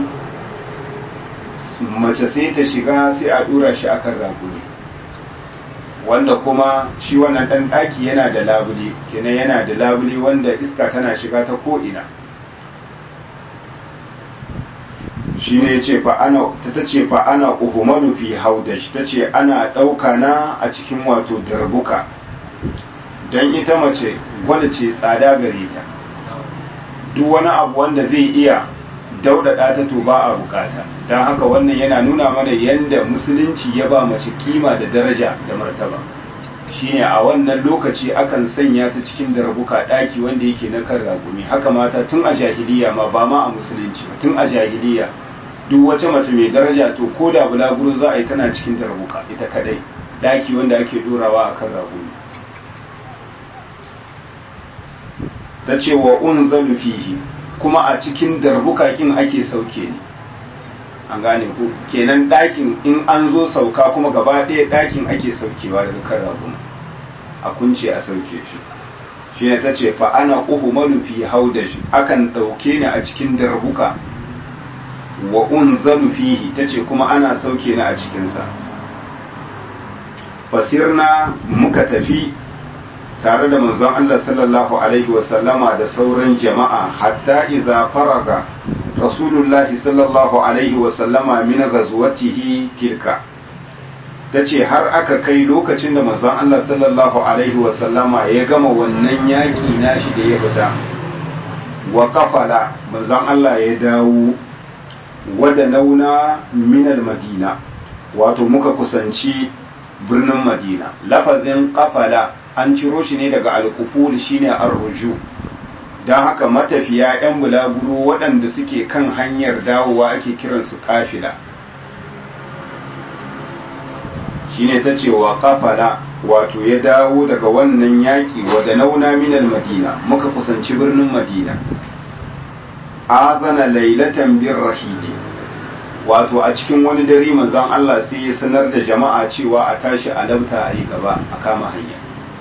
mace sai ta shiga sai a ɗura shi akan raƙumi wanda kuma shi wannan ɗan ɗaki yana da labule kenan yana da labule wanda iska tana shiga ta ko'ina shi ne ce fa ana ta ce fa ana uhumalu fi haudash ta ce ana ɗauka na a cikin wato darbuka don ita mace gwada ce tsada gare ta duk wani abu wanda zai iya daudada ta to ba a bukata don haka wannan yana nuna mana yadda musulunci ya ba mace kima da daraja da martaba shine a wannan lokaci akan sanya ta cikin darbuka daki wanda yake na kan ragumi haka mata tun a jahiliya ma ba ma a musulunci ba tun a jahiliya duk wata mace mai daraja to ko da bulaguro za a yi tana cikin darbuka ita kadai daki wanda ake dorawa a kan ragumi ta ce wa unzalu fihi kuma a cikin darbukakin ake sauke ni an gane ku kenan ɗakin in an zo sauka kuma gaba ɗaya ɗakin ake saukewa daga kan ragun a kunce a sauke shi shi ne ta ce fa ana uhu malufi haudashi akan ɗauke ni a cikin darbuka wa unzalu fihi ta ce kuma ana sauke ni a cikinsa fasirna muka tafi tare da manzon Allah sallallahu alaihi wasallama da sauran jama'a hatta idza faraga rasulullahi sallallahu alaihi wasallama min ghazwatihi tilka tace har aka kai lokacin da manzon Allah sallallahu alaihi wasallama ya gama wannan yaki nashi da ya fita wa kafala manzon Allah ya dawo wada nauna min madina wato muka kusanci birnin madina lafazin kafala an ciro shi ne daga alkuful shine arruju don haka matafiya 'yan bulaguro waɗanda suke kan hanyar dawowa ake kiransu kafila shine ta ce wa kafala wato ya dawo daga wannan yaƙi wadda nauna minal madina muka kusanci birnin madina azana lailatan bin rahili wato a cikin wani dare manzon Allah sai ya sanar da jama'a cewa a tashi a labta a yi gaba a kama hanya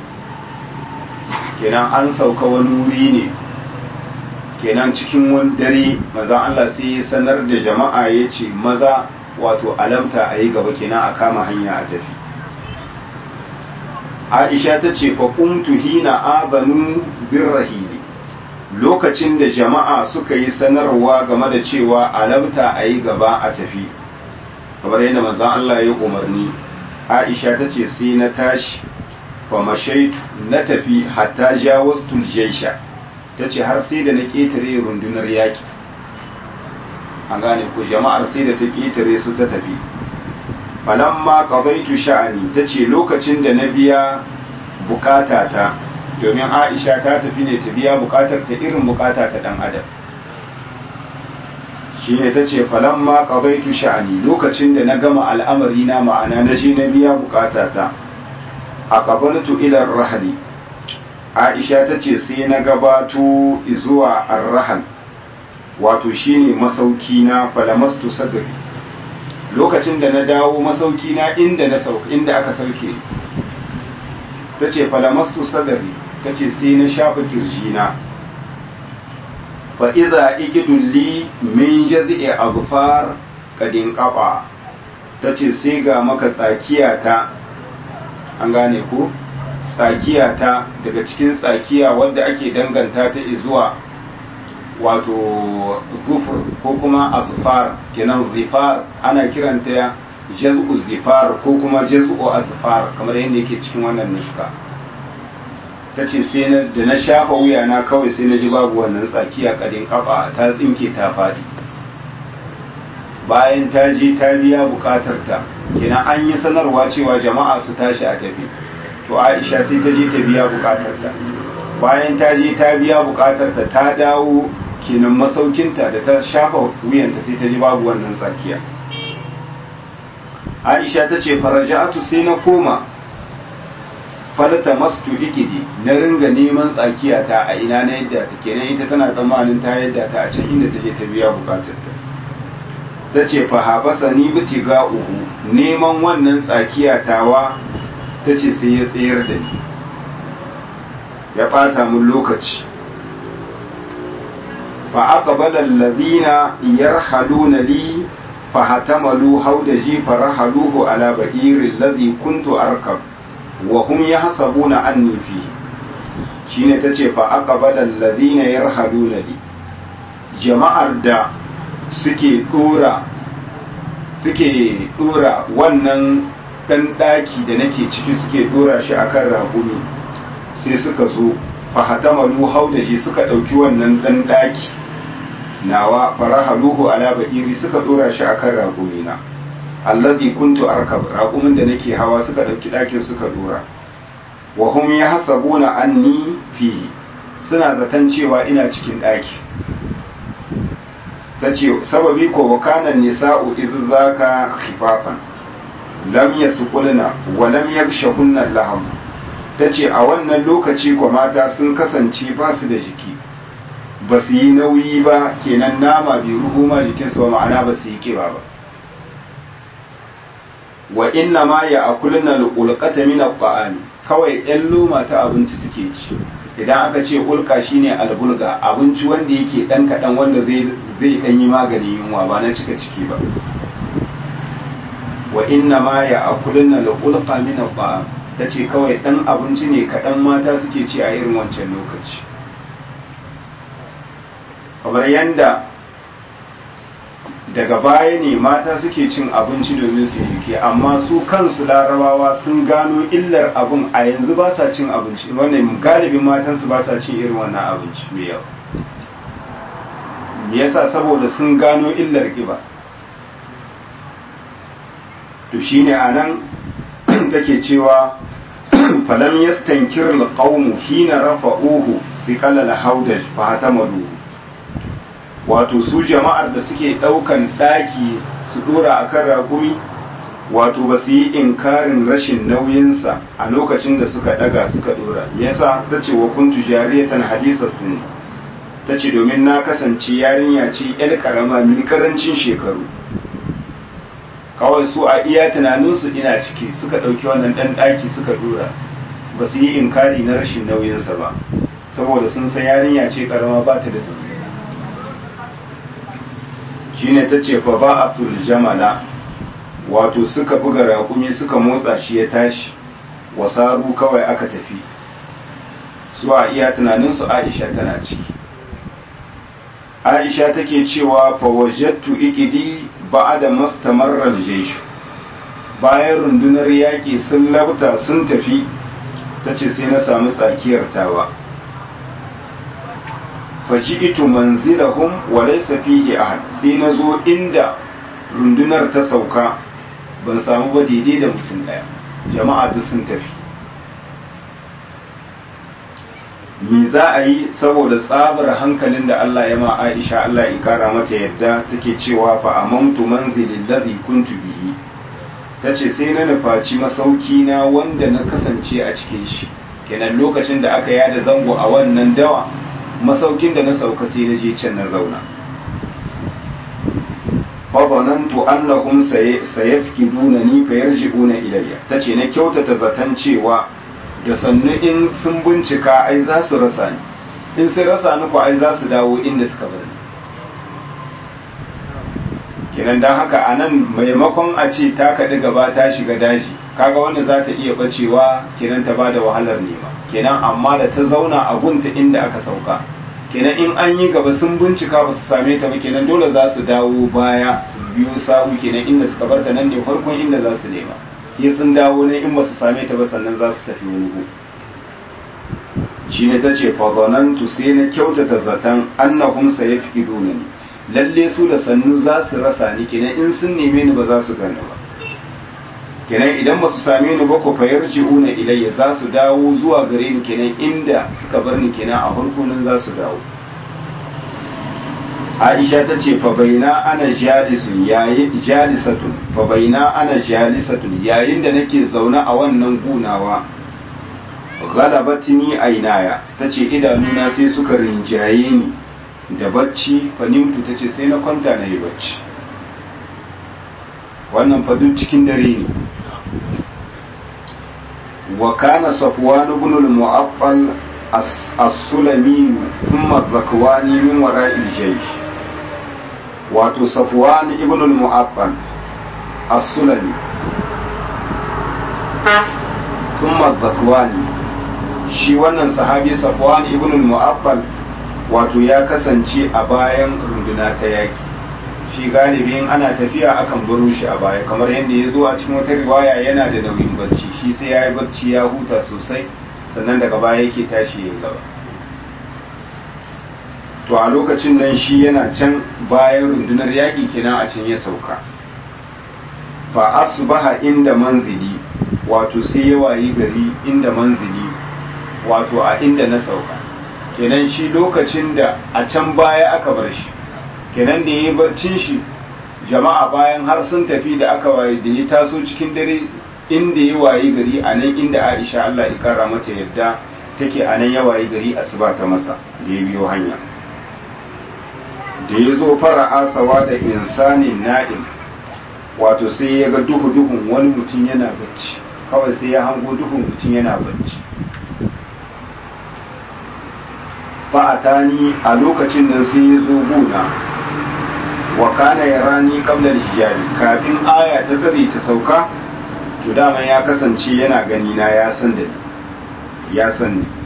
kenan an sauka wani wuri ne kenan cikin wani dare maza Allah sai ya sanar da jama'a ya ce maza wato alamta a yi gaba kenan a kama hanya a tafi aisha ta ce fa kumtu hina azanu bin rahili lokacin da jama'a suka yi sanarwa game da cewa alamta a yi gaba a tafi kamar yadda manzon Allah ya umarni aisha ta ce sai na tashi famashaitu na tafi hatta jawastul jaisha ta ce har sai da na ƙetare rundunar yaƙi an gane ko jama'ar sai da ta ƙetare su ta tafi falamma qadaitu sha'ani ta ce lokacin da na biya bukatata domin aisha ta tafi ne ta biya bukatar ta irin bukata ta dan adam shi ne ta ce falamma qadaitu sha'ani lokacin da na gama al'amari na ma'ana na je na biya bukatata a ƙabaltu ilar rahali aisha ta ce sai na gabato zuwa arrahal wato shine masauki na falamastu sadri lokacin da na dawo masauki na inda na sauka inda aka sauke ta ce falamastu sadri ta ce sai na shafa kirjina fa iza ikidun li min jazi'i azfar kadin qaba ta ce sai ga maka tsakiya ta an gane ko tsakiya ta daga cikin tsakiya wadda ake danganta ta zuwa wato zufur ko kuma azfar kenan zifar ana kiranta jaz'u zifar ko kuma jaz'u azfar kamar yadda yake cikin wannan nuska ta ce sai na da na shafa wuya na kawai sai na ji babu wannan tsakiya kadin kafa ta tsinke ta faɗi bayan ta je ta biya bukatar ta kenan an yi sanarwa cewa jama'a su tashi a tafi to aisha sai ta je ta biya bukatar ta bayan ta je ta biya bukatar ta ta dawo kenan masaukinta da ta shafa wuyanta sai ta ji babu wannan tsakiya aisha ta ce faraja'atu sai na koma falta mastu ikidi na ringa neman tsakiya ta a ina na yadda ta kenan ita tana tsammanin ta yadda ta a can inda ta je ta biya bukatar ta ta ce fa habasa ni biti ga uhu neman wannan tsakiya tawa ta ce sai ya tsayar da ni ya ɓata mun lokaci fa aqbala alladhina yarhaluna li fa hatamalu hawdaji farahaluhu ala ba'iri alladhi kuntu arkab wa hum yahsabuna anni fi shine tace fa aqbala alladhina yarhaluna li jama'ar da suke dora suke dora wannan dan daki da nake ciki suke dora shi akan ragumi sai suka zo fahatamalu haudaji suka ɗauki wannan ɗan ɗaki nawa farahaluhu ala ba'iri suka ɗora shi akan ragumina alladhi kuntu arkab ragumin da nake hawa suka ɗauki ɗakin suka ɗora wa hum yahsabuna anni fihi suna zaton cewa ina cikin ɗaki ta ce sababi ko wa kana nisa'u idh zaka khifafan lam yasqulna wa lam yakshahunna laham ta ce a wannan lokaci kwa mata sun kasance ba su da jiki ba su yi nauyi ba kenan nama bai ruhu ma jikinsu ba ma'ana ba su yi kiba ba wa inna ma ya akulna ulqata min at-ta'ami kawai ɗan loma ta abinci suke ci idan aka ce ulka shine albulga abinci wanda yake dan kadan wanda zai zai dan yi maganin yunwa ba na cika ciki ba wa inna ma ya akulna ulqa min at-ta'am ta ce kawai ɗan abinci ne kaɗan mata suke ci a irin wancan lokaci kamar yadda daga baya ne mata suke cin abinci domin su yi amma su kansu larabawa sun gano illar abin a yanzu ba sa cin abinci wannan galibin matansu ba sa cin irin wannan abinci mai yawa me yasa saboda sun gano illar ƙiba to shine anan take cewa falam yastankir alqawmu hina rafa'uhu fi qalal hawdaj fa hatamalu wato su jama'ar da suke daukan daki su dora akan ragumi wato ba su yi inkarin rashin nauyinsa a lokacin da suka daga suka dora yasa ta ce wa kuntu jariyatan hadisa sun ta ce domin na kasance yarinya ce yar karama mai karancin shekaru kawai su a iya tunaninsu ina ciki suka ɗauki wannan ɗan ɗaki suka dora ba su yi inkari na rashin nauyinsa ba saboda sun san yarinya ce karama ba ta da nauyi shine ta ce fa ba a jamala wato suka buga raƙumi suka motsa shi ya tashi wasaru kawai aka tafi su a iya tunaninsu aisha tana ciki aisha take cewa fa wajattu ikidi ba'ada mastamarra al-jaysh bayan rundunar yaƙi sun labta sun tafi tace sai na samu tsakiyar tawa faji'tu manzilahum wa laysa fihi ahad sai na zo inda rundunar ta sauka ban samu ba daidai da mutum daya jama'a duk sun tafi me za a yi saboda tsabar hankalin da Allah ya ma Aisha Allah ya kara mata yadda take cewa fa amantu manzilin ladhi kuntu bihi tace sai na nufaci masauki na wanda na kasance a cikin shi kenan lokacin da aka yada zango a wannan dawa masaukin da na sauka sai na je can na zauna fa zanantu annahum sayafkidunani fayarji'una ilayya tace na kyautata zaton cewa da sannu in sun bincika ai za su rasa ni in sun rasa ni ko ai za su dawo inda suka bari kenan dan haka a nan maimakon a ce ta kaɗi gaba ta shiga daji kaga wanda za ta iya bacewa kenan ta bada wahalar nema kenan amma da ta zauna a gunta inda aka sauka kenan in an yi gaba sun bincika ba su same ta ba kenan dole za su dawo baya su biyo sawu kenan inda suka bar ta nan ne farkon inda za su nema ya sun dawo ne in ba su same ta ba sannan za su tafi wani shi ne ta ce fadonantu sai na kyautata zaton annahum sayafkiduna ni lalle su da sannu za su rasa ni kenan in sun neme ni ba za su gane ba kenan idan ba su same ni ba ko fayar ji'una ilayya za su dawo zuwa gare ni kenan inda suka bar ni kenan a farko nan za su dawo Aisha ta ce fa baina ana jalisun yayi jalisatun fa baina ana jalisatun yayin da nake zaune a wannan gunawa galabatini ainaya tace idanuna sai suka rinjaye ni da bacci fanimtu tace sai na kwanta na yi bacci wannan fa duk cikin dare ne wa kana safwan ibn al-mu'affal as-sulami thumma zakwani min wara'il jaysh wato safwan ibn al-mu'affal as-sulami thumma zakwani shi wannan sahabi safwan ibn al-mu'affal wato ya kasance a bayan runduna ta yaki shi galibin ana tafiya akan baro shi a baya kamar yadda ya zo a cikin wata riwaya yana da nauyin barci shi sai ya yi barci ya huta sosai sannan daga baya yake tashi ya gaba to a lokacin nan shi yana can bayan rundunar yaƙi kenan a can ya sauka fa asbaha inda manzili wato sai ya wayi gari inda manzili wato a inda na sauka kenan shi lokacin da a can baya aka bar shi kenan da ya yi barcin shi jama'a bayan har sun tafi da aka waye da ya taso cikin dare inda ya wayi gari a nan inda aisha allah ya kara mata yadda take a nan ya wayi gari asuba ta masa da ya biyo hanya da ya zo fara asawa da insanin na'im wato sai ya ga duhu duhun wani mutum yana bacci kawai sai ya hango duhun mutum yana bacci fa'atani a lokacin nan sai ya zo gona wa kana ya rani kabla hijabi kafin aya ta tsare ta sauka to dama ya kasance yana gani na ya san da ni ya san ni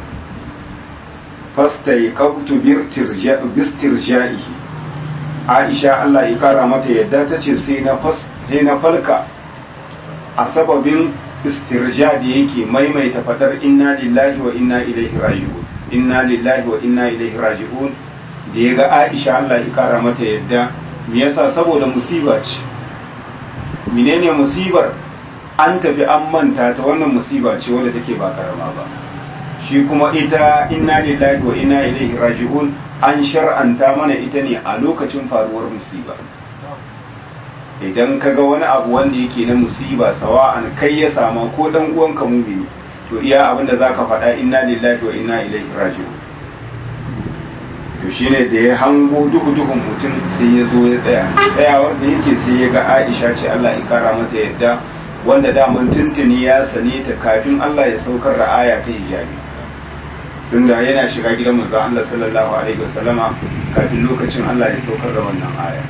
fasta ya kautu bistirja'ihi aisha Allah ya kara mata yadda ta ce sai na sai na falka a sababin istirja da yake maimaita fadar inna lillahi wa inna ilaihi raji'un inna lillahi wa inna ilaihi raji'un da ya ga Aisha Allah ya kara mata yadda me yasa saboda musiba ce menene musibar an tafi an manta ta wannan musiba ce wanda take ba karama ba shi kuma ita inna lillahi wa inna ilaihi raji'un an shar'anta mana ita ne a lokacin faruwar musiba idan ka ga wani abu wanda yake na musiba sawa'an kai ya sama ko dan uwanka mumini to iya abin da zaka faɗa inna lillahi wa inna ilaihi raji'un to shine da ya hango duhu duhun mutum sai ya zo ya tsaya tsayawar da yake sai ya ga Aisha ce Allah ya kara mata yadda wanda daman tuntuni ya sane ta kafin Allah ya saukar da aya ta hijabi tunda yana shiga gidan manzo Allah sallallahu alaihi wasallama kafin lokacin Allah ya saukar da wannan aya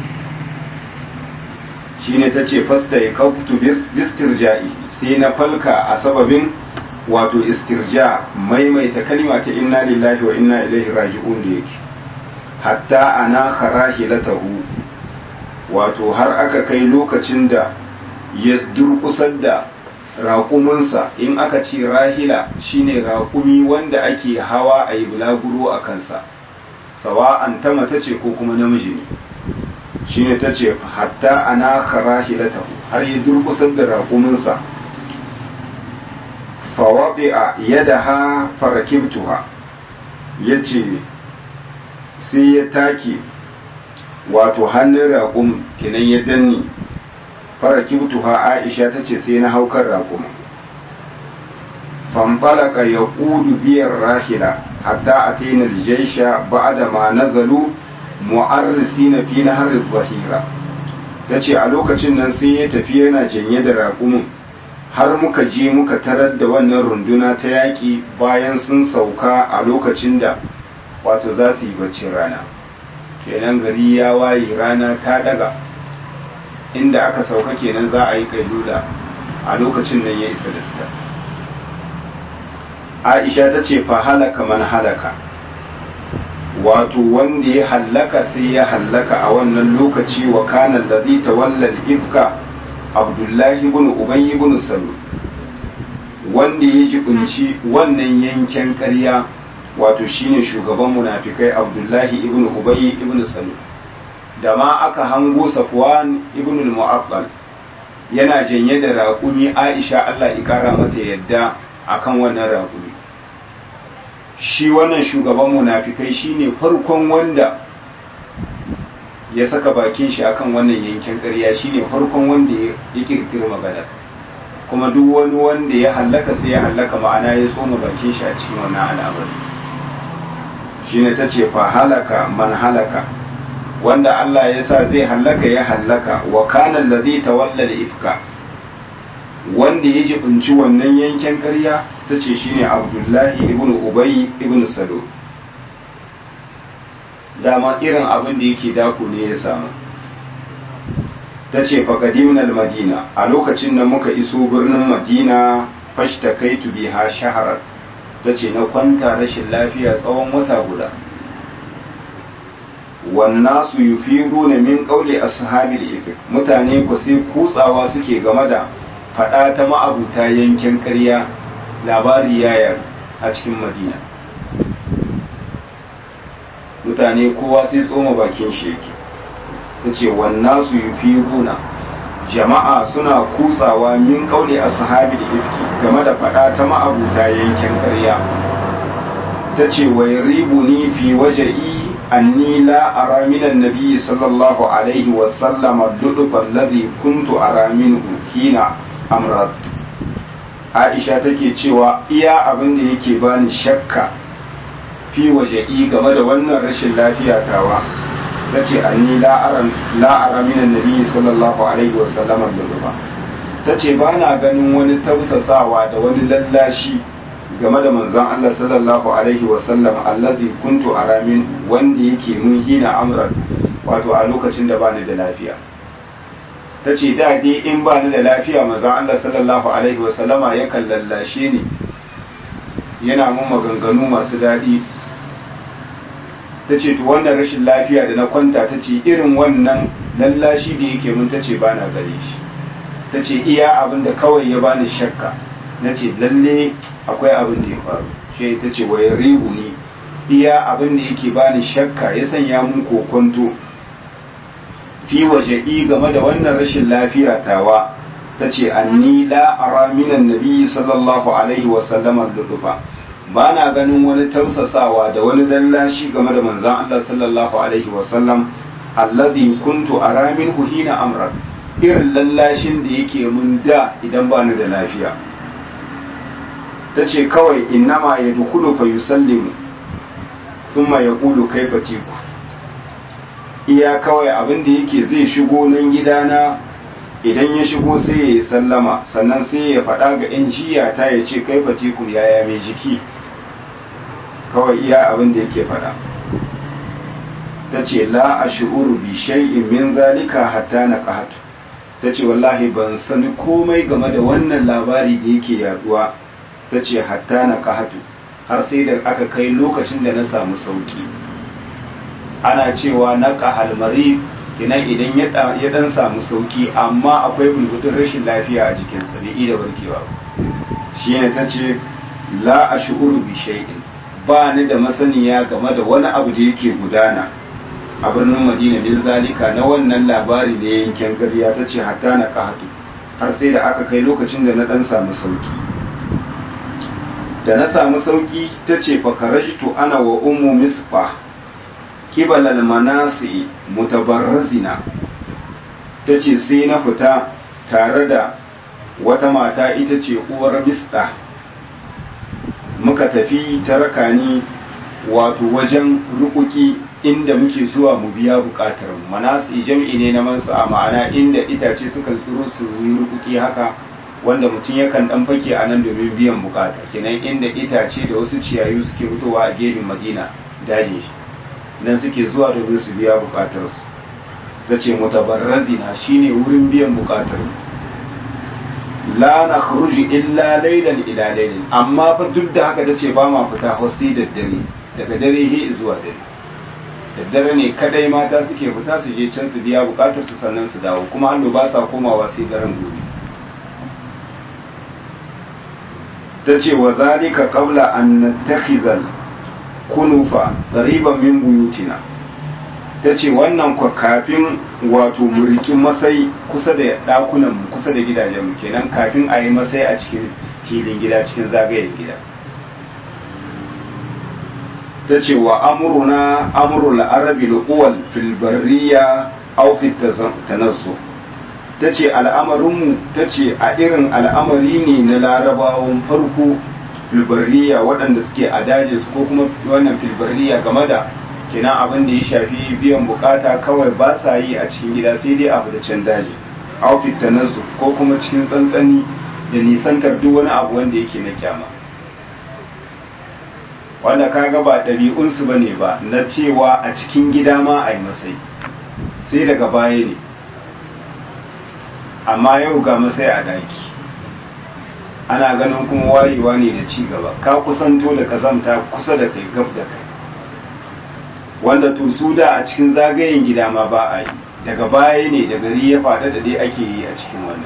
shine tace fasta ya kautu bistirja'i sai na falka a sababin wato istirja maimaita kalima ta inna lillahi wa inna ilaihi raji'un da yake hatta ana kharahilatahu wato har aka kai lokacin da ya durkusar da raƙuminsa in aka ce rahila shine raƙumi wanda ake hawa a yi bulaguro a kansa sawa'an ta mata ce ko kuma namiji ne shine ta ce hatta ana kharahilatahu har ya durkusar da raƙuminsa fawaɗi'a yadaha farakibtuha ya ce sai ya take wato hannun raƙum kinan ya danni farakibtuha aisha ta ce sai na haukar raƙum fanfalaka ya ƙudu biyar rahila hatta a tainar jaisha ba da ma nazalu mu'arrisi na fi na harin zahira ta ce a lokacin nan sai ya tafi yana janye da raƙumin har muka je muka tarar da wannan runduna ta yaƙi bayan sun sauka a lokacin da wato za su yi baccin rana kenan gari ya waye rana ta daga inda aka sauka kenan za a yi kailula a lokacin nan ya isa da fita aisha ta ce fa halaka man halaka wato wanda ya hallaka sai ya hallaka a wannan lokaci wa kana alladhi tawalla al-ifka abdullahi ibn ubay ibn salul wanda ya jibinci wannan yanken ƙarya wato shine shugaban munafikai abdullahi ibn ubay ibn salul da ma aka hango safwan ibn al-mu'abbal yana janye da raƙumi aisha Allah ya kara mata yadda akan wannan raƙumi shi wannan shugaban munafikai shine farkon wanda ya saka bakin shi akan wannan yankin ƙarya shine farkon wanda ya kirkiri magana kuma duk wani wanda ya hallaka sai ya hallaka ma'ana ya tsoma bakin shi a cikin wannan al'amari shine ta ce fa halaka man halaka wanda Allah ya sa zai hallaka ya hallaka wa kana allazi tawalla ifka wanda ya jibinci wannan yankin ƙarya ta ce shine abdullahi ibn ubay ibn salo dama irin abin da yake dako ne ya samu ta ce faƙadimin madina a lokacin da muka iso birnin madina fashta kai biha shaharar ta ce na kwanta rashin lafiya tsawon wata guda wannan su yi firu na min ƙaule a sahabil ifik mutane ku sai kutsawa suke game da faɗa ta ma'abuta yankin ƙarya labari yayar a cikin madina mutane kowa sai tsoma bakin shi yake ta ce wannan su yi firuna jama'a suna kutsawa min kaule a sahabi da ifki game da faɗa ta ma'abuta yankin ƙarya ta ce wai ribu ni fi waje'i anni la ara minan nabi sallallahu alaihi wa sallam dudufa alladhi kuntu ara minhu hina amrat Aisha take cewa iya abin da yake bani shakka fi waje'i game da wannan rashin lafiya tawa ta ce anni la'ara minan nabi sallallahu alaihi wasallam da ta ce ba na ganin wani tausasawa da wani lallashi game da manzon Allah sallallahu alaihi wasallam allazi kuntu aramin wanda yake mun hina amran wato a lokacin da bani da lafiya ta ce da dai in bani da lafiya manzon Allah sallallahu alaihi wasallama yakan lallashe ni yana mun maganganu masu daɗi ta ce to wannan rashin lafiya da na kwanta ta ce irin wannan lallashi da yake mun ta ce ba na gare shi ta ce iya abin da kawai ya bani shakka na ce lalle akwai abin da ya faru shi ta ce wai ribu ne iya abin da yake bani shakka ya sanya mun kokonto fi waje i game da wannan rashin lafiya tawa ta ce anni la ara minan nabi sallallahu alaihi wa sallam lulufa ba na ganin wani tausasawa da wani lallashi game da manzan Allah sallallahu alaihi wasallam alladhi kuntu ara minhu hina amra irin lallashin da yake mun da idan ba ni da lafiya ta ce kawai innama ya dukulu fa yusallimu thumma yaqulu kaifa tiku iya kawai abin da yake zai shigo nan gidana idan ya shigo sai ya yi sallama sannan sai ya faɗa ga 'yan jiya ta ya ce kai fatikum yaya mai jiki kawai iya abin da yake faɗa ta ce la a shi'uru bi shay'in min zalika hatta na ƙahatu ta ce wallahi ban sani komai game da wannan labari da yake yaduwa ta ce hatta na ƙahatu har sai da aka kai lokacin da na samu sauki ana cewa na ƙahalmari kinan idan ya dan samu sauki amma akwai bulbudin rashin lafiya a jikinsa bai iya warkewa shi ne ta ce la a shi'uru bi shay'in ba ni da masaniya game da wani abu da yake gudana a birnin madina min zalika na wannan labari da yankin gariya ta ce hatta na kahatu har sai da aka kai lokacin da na dan samu sauki da na samu sauki ta ce fakarajtu ana wa ummu misbah kibal almanasi mutabarrazina ta ce sai na fita tare da wata mata ita ce uwar misda muka tafi ta rakani wato wajen rukuki inda muke zuwa mu biya bukatar manasi jam'i ne na mansa a ma'ana inda itace suka tsiro su yi rukuki haka wanda mutum yakan dan fake a nan domin biyan bukata kenan inda itace da wasu ciyayu suke fitowa a gefen madina dajin shi nan suke zuwa domin su biya bukatarsu ta ce mutabarrazina shine wurin biyan bukatar la na kharuji illa lailan ila lailin amma fa duk da haka ta ce ba ma fita hosti da dare daga dare he zuwa dare da dare ne kadai mata suke fita su je can su biya bukatar su sannan su dawo kuma hannu ba sa komawa sai daren gobe ta ce wa zalika qabla an nattakhizal kunufa qariban min buyutina tace wannan kwa kafin wato murikin masai kusa da dakunan mu kusa da gidajen mu kenan kafin a yi masai a cikin filin gida cikin zagayen gida tace wa amruna amrul arabi al-awwal fil barriya aw fi tanazzu ta ce al'amarinmu ta ce a irin al'amari ne na larabawan farko filbariya waɗanda suke a daji su ko kuma wannan filbariya game da kenan abin da ya shafi biyan bukata kawai ba sa yi a cikin gida sai dai abu da can daji outfit ta nasu ko kuma cikin tsantsani da nisantar duk wani abu wanda yake na kyama wanda kaga ba ɗabi'unsu ba ne ba na cewa a cikin gida ma a yi masai sai daga baya ne amma yau ga masai a daki ana ganin kuma wayewa ne da ci gaba ka kusanto da kazamta kusa da kai gaf da kai wanda to su da a cikin zagayen gida ma ba a yi daga baya ne da gari ya faɗa da dai ake yi a cikin wannan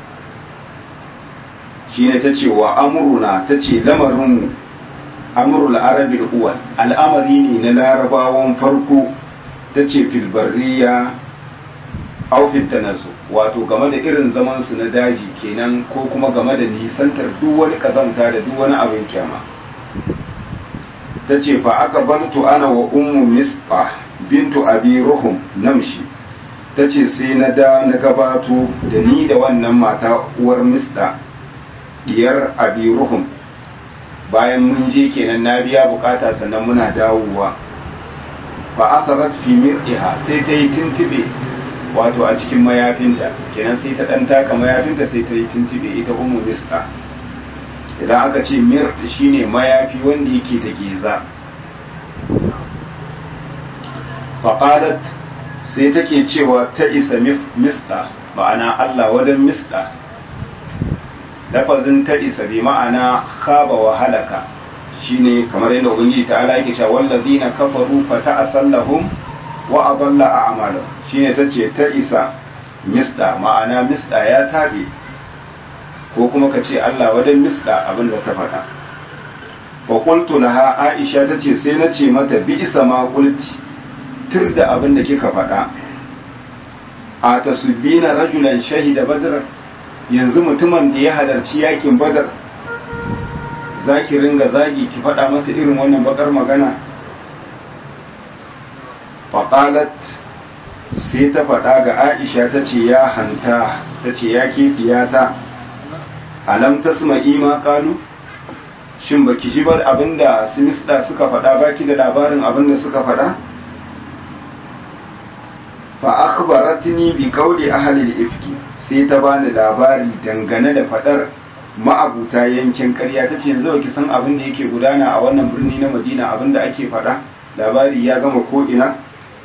shine ta ce wa amuruna ta ce lamarinmu amurul arabil uwal al'amari ne na larabawan farko ta ce filbariya aufin ta nasu wato game da irin zamansu na daji kenan ko kuma game da nisantar duk wani kazanta da duk wani abin kyama ta ce fa aka bantu ana wa ummu misba bintu abi ruhum namshi ta ce sai na da na gabato da ni da wannan mata uwar misda diyar abi ruhum bayan mun je kenan na biya bukata sannan muna dawowa fa asarat fi mir'iha sai ta yi tuntube wato a cikin mayafinta kenan sai ta dan taka mayafinta sai ta yi tuntube ita ummu misda idan aka ce mir shine mayafi wanda yake da geza faqalat sai take cewa ta isa misda ma'ana Allah wadan misda lafazin ta isa bi ma'ana khaba wa halaka shine kamar yadda ubangiji ta ala yake cewa wallazina kafaru fa ta'asallahum wa adalla a'malahum shine tace ta isa misda ma'ana misda ya tabe ko kuma ka ce Allah wadan misda abin da ta faɗa wa qultu laha aisha tace sai na ce mata bi isa ma qulti tir da abin da kika faɗa a tasbina rajulan shahida badr yanzu mutumin da ya halarci yakin badar zaki ringa zagi ki faɗa masa irin wannan bakar magana faƙalat sai ta faɗa ga aisha ta ce ya hanta ta ce ya ta alam tasma ima ƙalu shin baki ji bar abinda sinisda suka faɗa baki da labarin abinda suka faɗa fa akhbaratni bi qawli ahli al-ifki sai ta bani labari dangane da fadar ma'abuta yankin ƙarya tace yanzu baki san abin da yake gudana a wannan birni na Madina abin da ake fada labari ya gama ko ina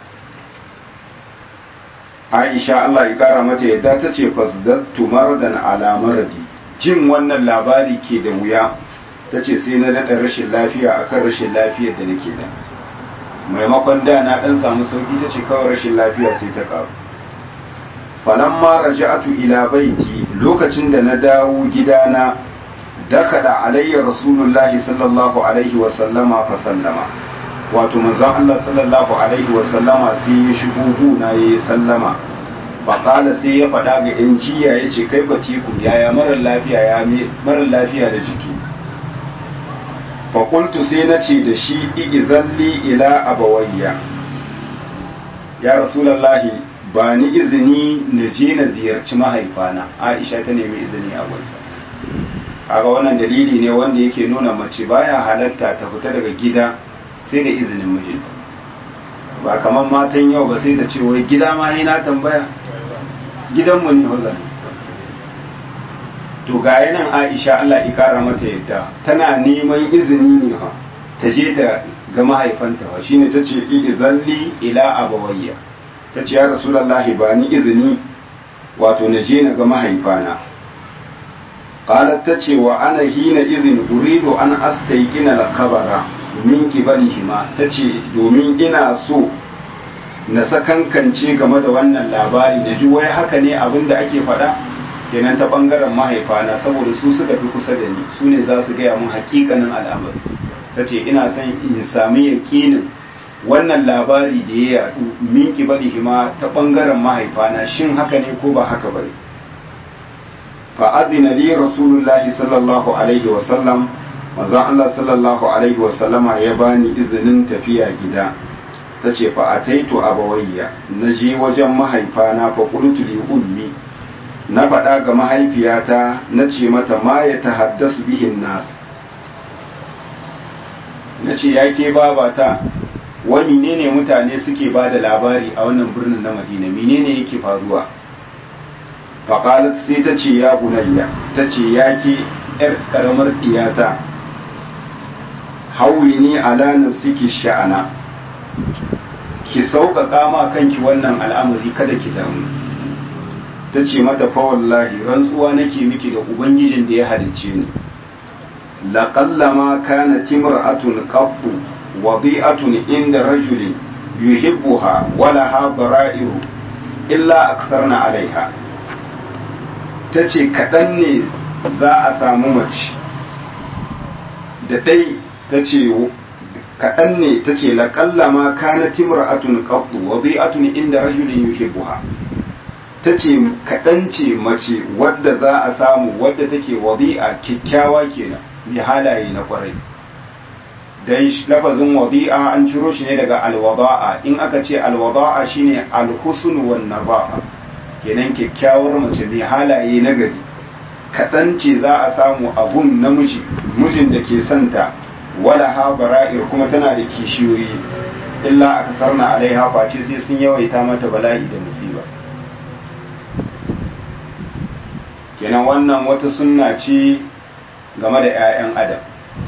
Aisha Allah ya kara mata yadda ta ce fasdattu maradan ala maradi jin wannan labari ke da wuya ta ce sai na daɗa rashin lafiya akan rashin lafiyar da nake da maimakon da na ɗan samu sauƙi ta ce kawai rashin lafiya sai ta ƙaru falamma raja'atu ila baiti lokacin da na dawo gidana dakada alayya rasulullahi sallallahu alaihi wa sallama fa sallama wato manzon Allah sallallahu alaihi wa sallama sai ya shigo guna yayi sallama fa qala sai ya faɗa ga yan jiya yace kai batiku yaya mara lafiya ya mara lafiya da jiki fa qultu sai nace da shi izalli ila abawayya ya rasulullahi ba ni izini na je na ziyarci mahaifana aisha ta nemi izini a gunsa kaga wannan dalili ne wanda yake nuna mace baya halatta ta fita daga gida sai da izinin mijinta ba kamar matan yau ba sai ta ce wai gida ma ni na tambaya gidanmu ne hulɗa to ga nan aisha Allah ya kara mata yadda tana neman izini ne ha ta je ta ga mahaifanta wa shine ta ce izalli ila abawayya ta ce ya rasulallahi ba ni izini wato na je na ga mahaifana qalat ta ce wa ana hina izin uridu an astaykina lakabara min kibalihima ta ce domin ina so na sakankance game da wannan labari da ji wai haka ne abin da ake faɗa kenan ta ɓangaren mahaifana saboda su suka fi kusa da ni su ne za su gaya mun hakikanin al'amari ta ce ina son in sami yaƙinin wannan labari da ya yaɗu min kibalihima ta ɓangaren mahaifana shin haka ne ko ba haka ba ne fa'adina li rasulullahi sallallahu alaihi wasallam manzon Allah sallallahu alaihi wasallama ya bani izinin tafiya gida ta ce fa ataitu abawayya na je wajen mahaifana fa qultu li ummi na faɗa ga mahaifiyata na ce mata ma ya ta haddasu bihin nasu na ce ya ke babata wani ne ne mutane suke ba da labari a wannan birnin na madina menene yake faruwa faƙalat sai ta ce ya bunayya ta ce ya ke ‘yar ƙaramar ɗiyata hauyi ne ala nafsiki sha'ana ki sauƙaƙa ma kanki wannan al'amari kada ki damu ta ce mata fa wallahi rantsuwa nake miki da ubangijin da ya halicce ni لقلما كانت امرأة قط وضيئة عند رجل يحبها ولها ضرائر إلا أكثرنا عليها tace kaɗan ne za a samu mace da ɗai ta ce kaɗan ne ta ce laƙalla ma kana timra'atun qattu wa bi'atun inda rajulin yuhibbuha ta ce kaɗan ce mace wadda za a samu wadda take wadi'a kyakkyawa kenan mai halaye na kwarai dan lafazin wadi'a an ciro shi ne daga alwada'a in aka ce alwada'a shine alhusn wan nabaha kenan kyakkyawar mace mai halaye na gari kaɗan ce za a samu abun namiji mijin da ke santa wala ha bara'ir kuma tana da kishiyoyi illa aka sarna alaiha face sai sun yawaita mata bala'i da musiba kenan wannan wata sunna ce game da 'ya'yan adam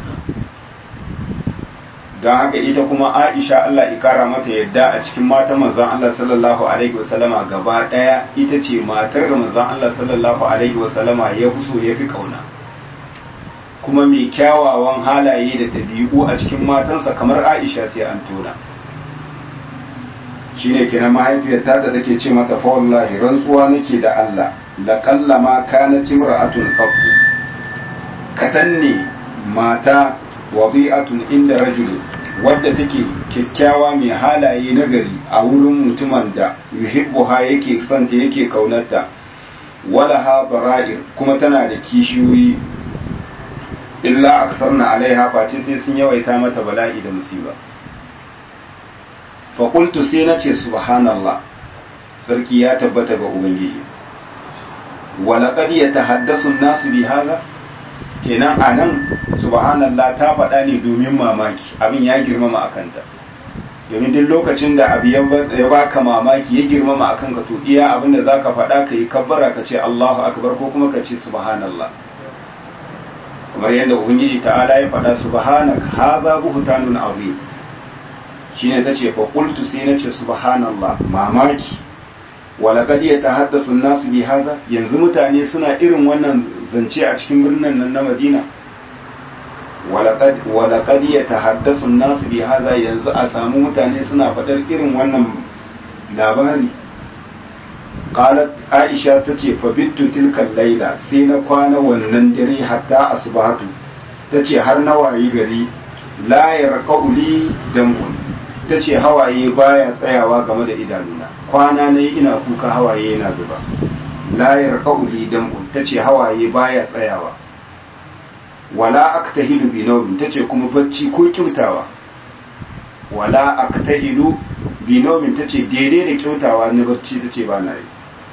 don haka ita kuma aisha Allah ikara mata yadda a cikin matan manzon Allah sallallahu alaihi wasallama gaba daya ita ce matar da manzon Allah sallallahu alaihi wasallama ya fi so ya fi kauna kuma mai kyawawan halaye da ɗabi'u a cikin matansa kamar aisha sai an tona shine kenan mahaifiyar ta da take ce mata fa wallahi rantsuwa nake da Allah la qallama kanat imra'atun qattu kadan ne mata wabi'atun inda rajulin wadda take kyakkyawa mai halaye na gari a wurin mutumin da yuhibbuha yake santa yake kaunarta wala ha bara'ir kuma tana da kishiyoyi illa aksarna alaiha face sai sun yawaita mata bala'i da musiba fa qultu sai nace subhanallah sarki ya tabbata ga ubangiji wa laqad yatahaddasu an-nasu bi hadha kenan a nan subhanallah ta faɗa ne domin mamaki abin ya girmama a kanta domin duk lokacin da abu ya baka mamaki ya girmama a kanka to iya abin da za ka faɗa ka yi kabbara ka ce Allahu akbar ko kuma ka ce subhanallah kamar yadda ubangiji ta'ala ya faɗa subhanak hadha buhtanun azim shine tace fa qultu sai nace subhanallah mamaki walaqad yatahaddathu an-nasu bi hadha yanzu mutane suna irin wannan zance a cikin birnin nan na Madina walaqad yatahaddathu an-nasu bi hadha yanzu a samu mutane suna fadar irin wannan labari qalat aisha tace fa bittu tilka layla sai na kwana wannan dare hatta asbahatu tace har na wayi gari la yarqu li dam'un tace hawaye baya tsayawa game da idanuna kwana ne ina kuka hawaye yana zuba la yarqu li dam'un tace hawaye baya tsayawa wala aktahilu bi nawmin tace kuma bacci ko kyautawa wala aktahilu bi nawmin tace daidai da kyautawa na bacci tace ba na yi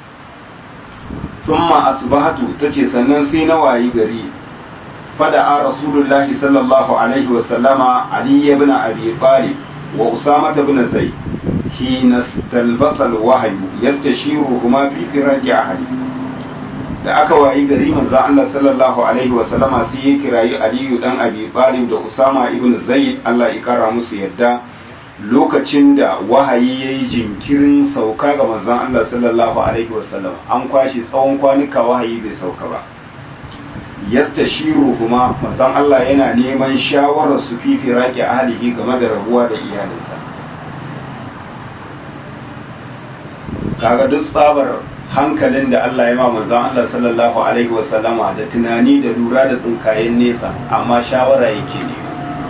thumma asbahatu tace sannan sai na wayi gari fada a rasulullahi sallallahu alaihi wa sallama ali ibn abi talib wa usama ibn zayd hina stalbasa alwahyu yastashiruhuma fi firaji ahli da aka wayi gari manzo Allah sallallahu alaihi wa sallama sai ya kirayi aliyu dan abi talib da usama ibn zayd Allah ya kara musu yadda lokacin da wahayi ya yi jinkirin sauka ga manzon Allah sallallahu Alaihi wasallam an kwashe tsawon kwanuka wahayi bai sauka ba yasta shiru kuma manzon Allah yana neman shawarar su fi firaki ahalihi game da rabuwa da iyalinsa kaga duk tsabar hankalin da Allah ya ma manzon Allah sallallahu Alaihi wasallama da tunani da lura da tsinkayen nesa amma shawara yake ne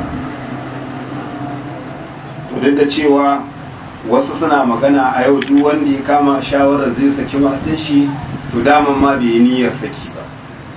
duk da cewa wasu suna magana a yau duk wanda ya kama shawarar zai saki matan shi to daman ma bai yi niyyar saki ba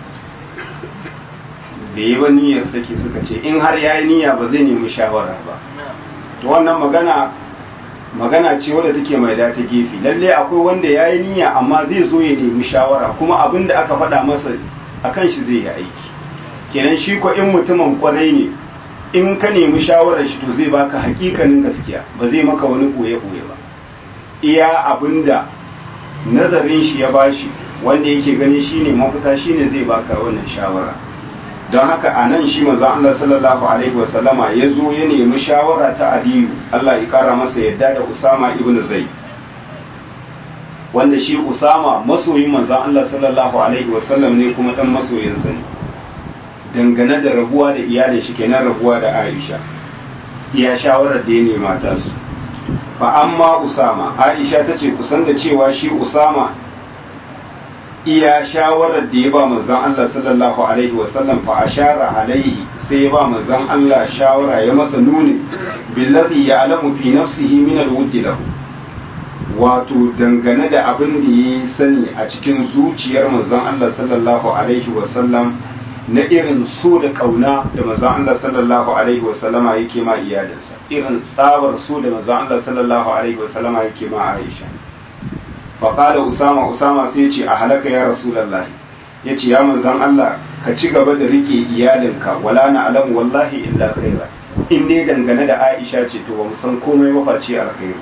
bai yi ba niyyar saki suka ce in har ya yi niyya ba zai nemi shawara ba to wannan magana magana ce wadda take mai da ta gefe lalle akwai wanda ya yi niyya amma zai zo ya nemi shawara kuma abin da aka faɗa masa a kan shi zai yi aiki kenan shi ko in mutumin kwarai ne in ka nemi shawarar shi to zai baka hakikanin gaskiya ba zai maka wani ɓoye-ɓoye ba iya abin da nazarin shi ya bashi wanda yake gani shine mafita shine zai baka wannan shawara don haka a nan shi manzon Allah sallallahu alaihi wasallama ya zo ya nemi shawara ta Aliyu Allah ya kara masa yadda da Usama ibn Zaid wanda shi Usama masoyin manzon Allah sallallahu alaihi wasallam ne kuma dan masoyinsa ne dangane da rabuwa da iyalin shi kenan rabuwa da Aisha iya shawarar da ya nema ta su fa amma Usama Aisha ta ce kusan da cewa shi Usama iya shawarar da ya ba manzon Allah sallallahu alaihi wasallam fa ashara alaihi sai ya ba manzon Allah shawara ya masa nuni billazi ya'lamu fi nafsihi min alwudd lahu wato dangane da abin da ya sani a cikin zuciyar manzon Allah sallallahu alaihi wasallam na irin so da kauna da manzon Allah sallallahu alaihi wasallama yake ma iyalinsa irin tsabar so da manzon Allah sallallahu alaihi wasallama yake ma Aisha faƙala usama usama sai ce a halaka ya rasulallah ya ce ya manzan Allah ka ci gaba da rike iyalinka wala na alamu wallahi illa khaira in dai dangane da aisha ce to ba mu san komai mafaci alkhairu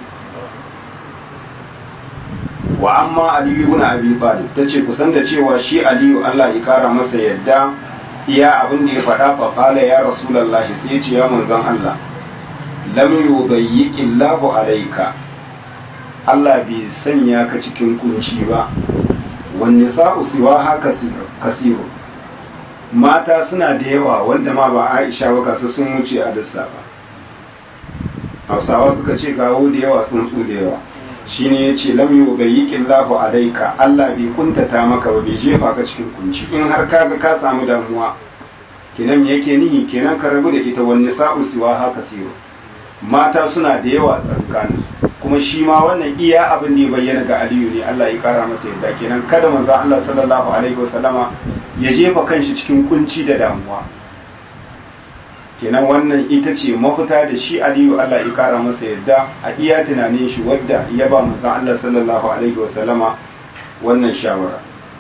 wa amma aliyu ibn abi talib tace kusan da cewa shi aliyu Allah ya kara masa yadda iya abin da ya faɗa fa qala ya rasulullah sai ya ce ya manzon Allah lam yubayyiki Allahu alayka Allah bai sanya ka cikin kunci ba wanne sa'u siwa haka kasiru mata suna da yawa wanda ma ba Aisha ba kasu sun wuce a dissa ba Hausawa suka ce kawo da yawa sun su da yawa shine yace lam yubayyikin lahu alaika Allah bai kuntata maka ba bai jefa ka cikin kunci in har kaga ka samu damuwa kenan me yake nihi kenan ka rabu da ita wanne sa'u siwa haka kasiru mata suna da yawa tsakaninsu kuma shi ma wannan iya abin da ya bayyana ga aliyu ne Allah ya kara masa yadda kenan kada manzo Allah sallallahu alaihi wasallama ya jefa kanshi cikin kunci da damuwa kenan wannan ita ce mafita da shi aliyu Allah ya kara masa yadda a iya tunanin shi wadda ya ba manzo Allah sallallahu alaihi wasallama wannan shawara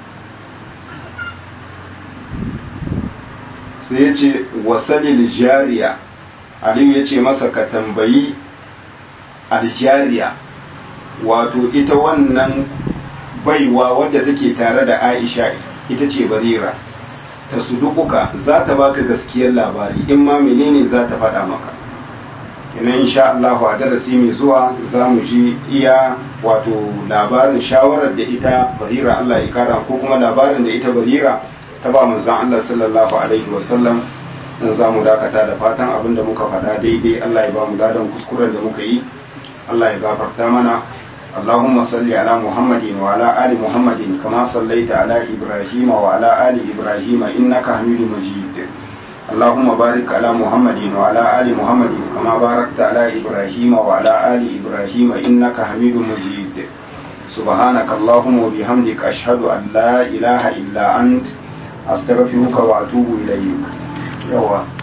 sai ya ce wasalil jariya aliyu ya ce masa ka tambayi aljariya wato ita wannan baiwa wadda take tare da aisha ita ce barira ta sudukuka za ta baka gaskiyar labari in ma menene za ta faɗa maka ina insha Allah a darasi mai zuwa za mu ji iya wato labarin shawarar da ita barira Allah ya kara ko kuma labarin da ita barira ta ba manzon Allah sallallahu alaihi wasallam in za mu dakata da fatan abin da muka faɗa daidai Allah ya ba mu ladan kuskuren da muka yi Allah ya gafarta mana اللهم صل على محمد وعلى آل محمد كما صليت على إبراهيم وعلى آل إبراهيم إنك حميد مجيد اللهم بارك على محمد وعلى آل محمد كما باركت على إبراهيم وعلى آل إبراهيم إنك حميد مجيد سبحانك اللهم وبحمدك أشهد أن لا إله إلا أنت أستغفرك وأتوب إليك يوا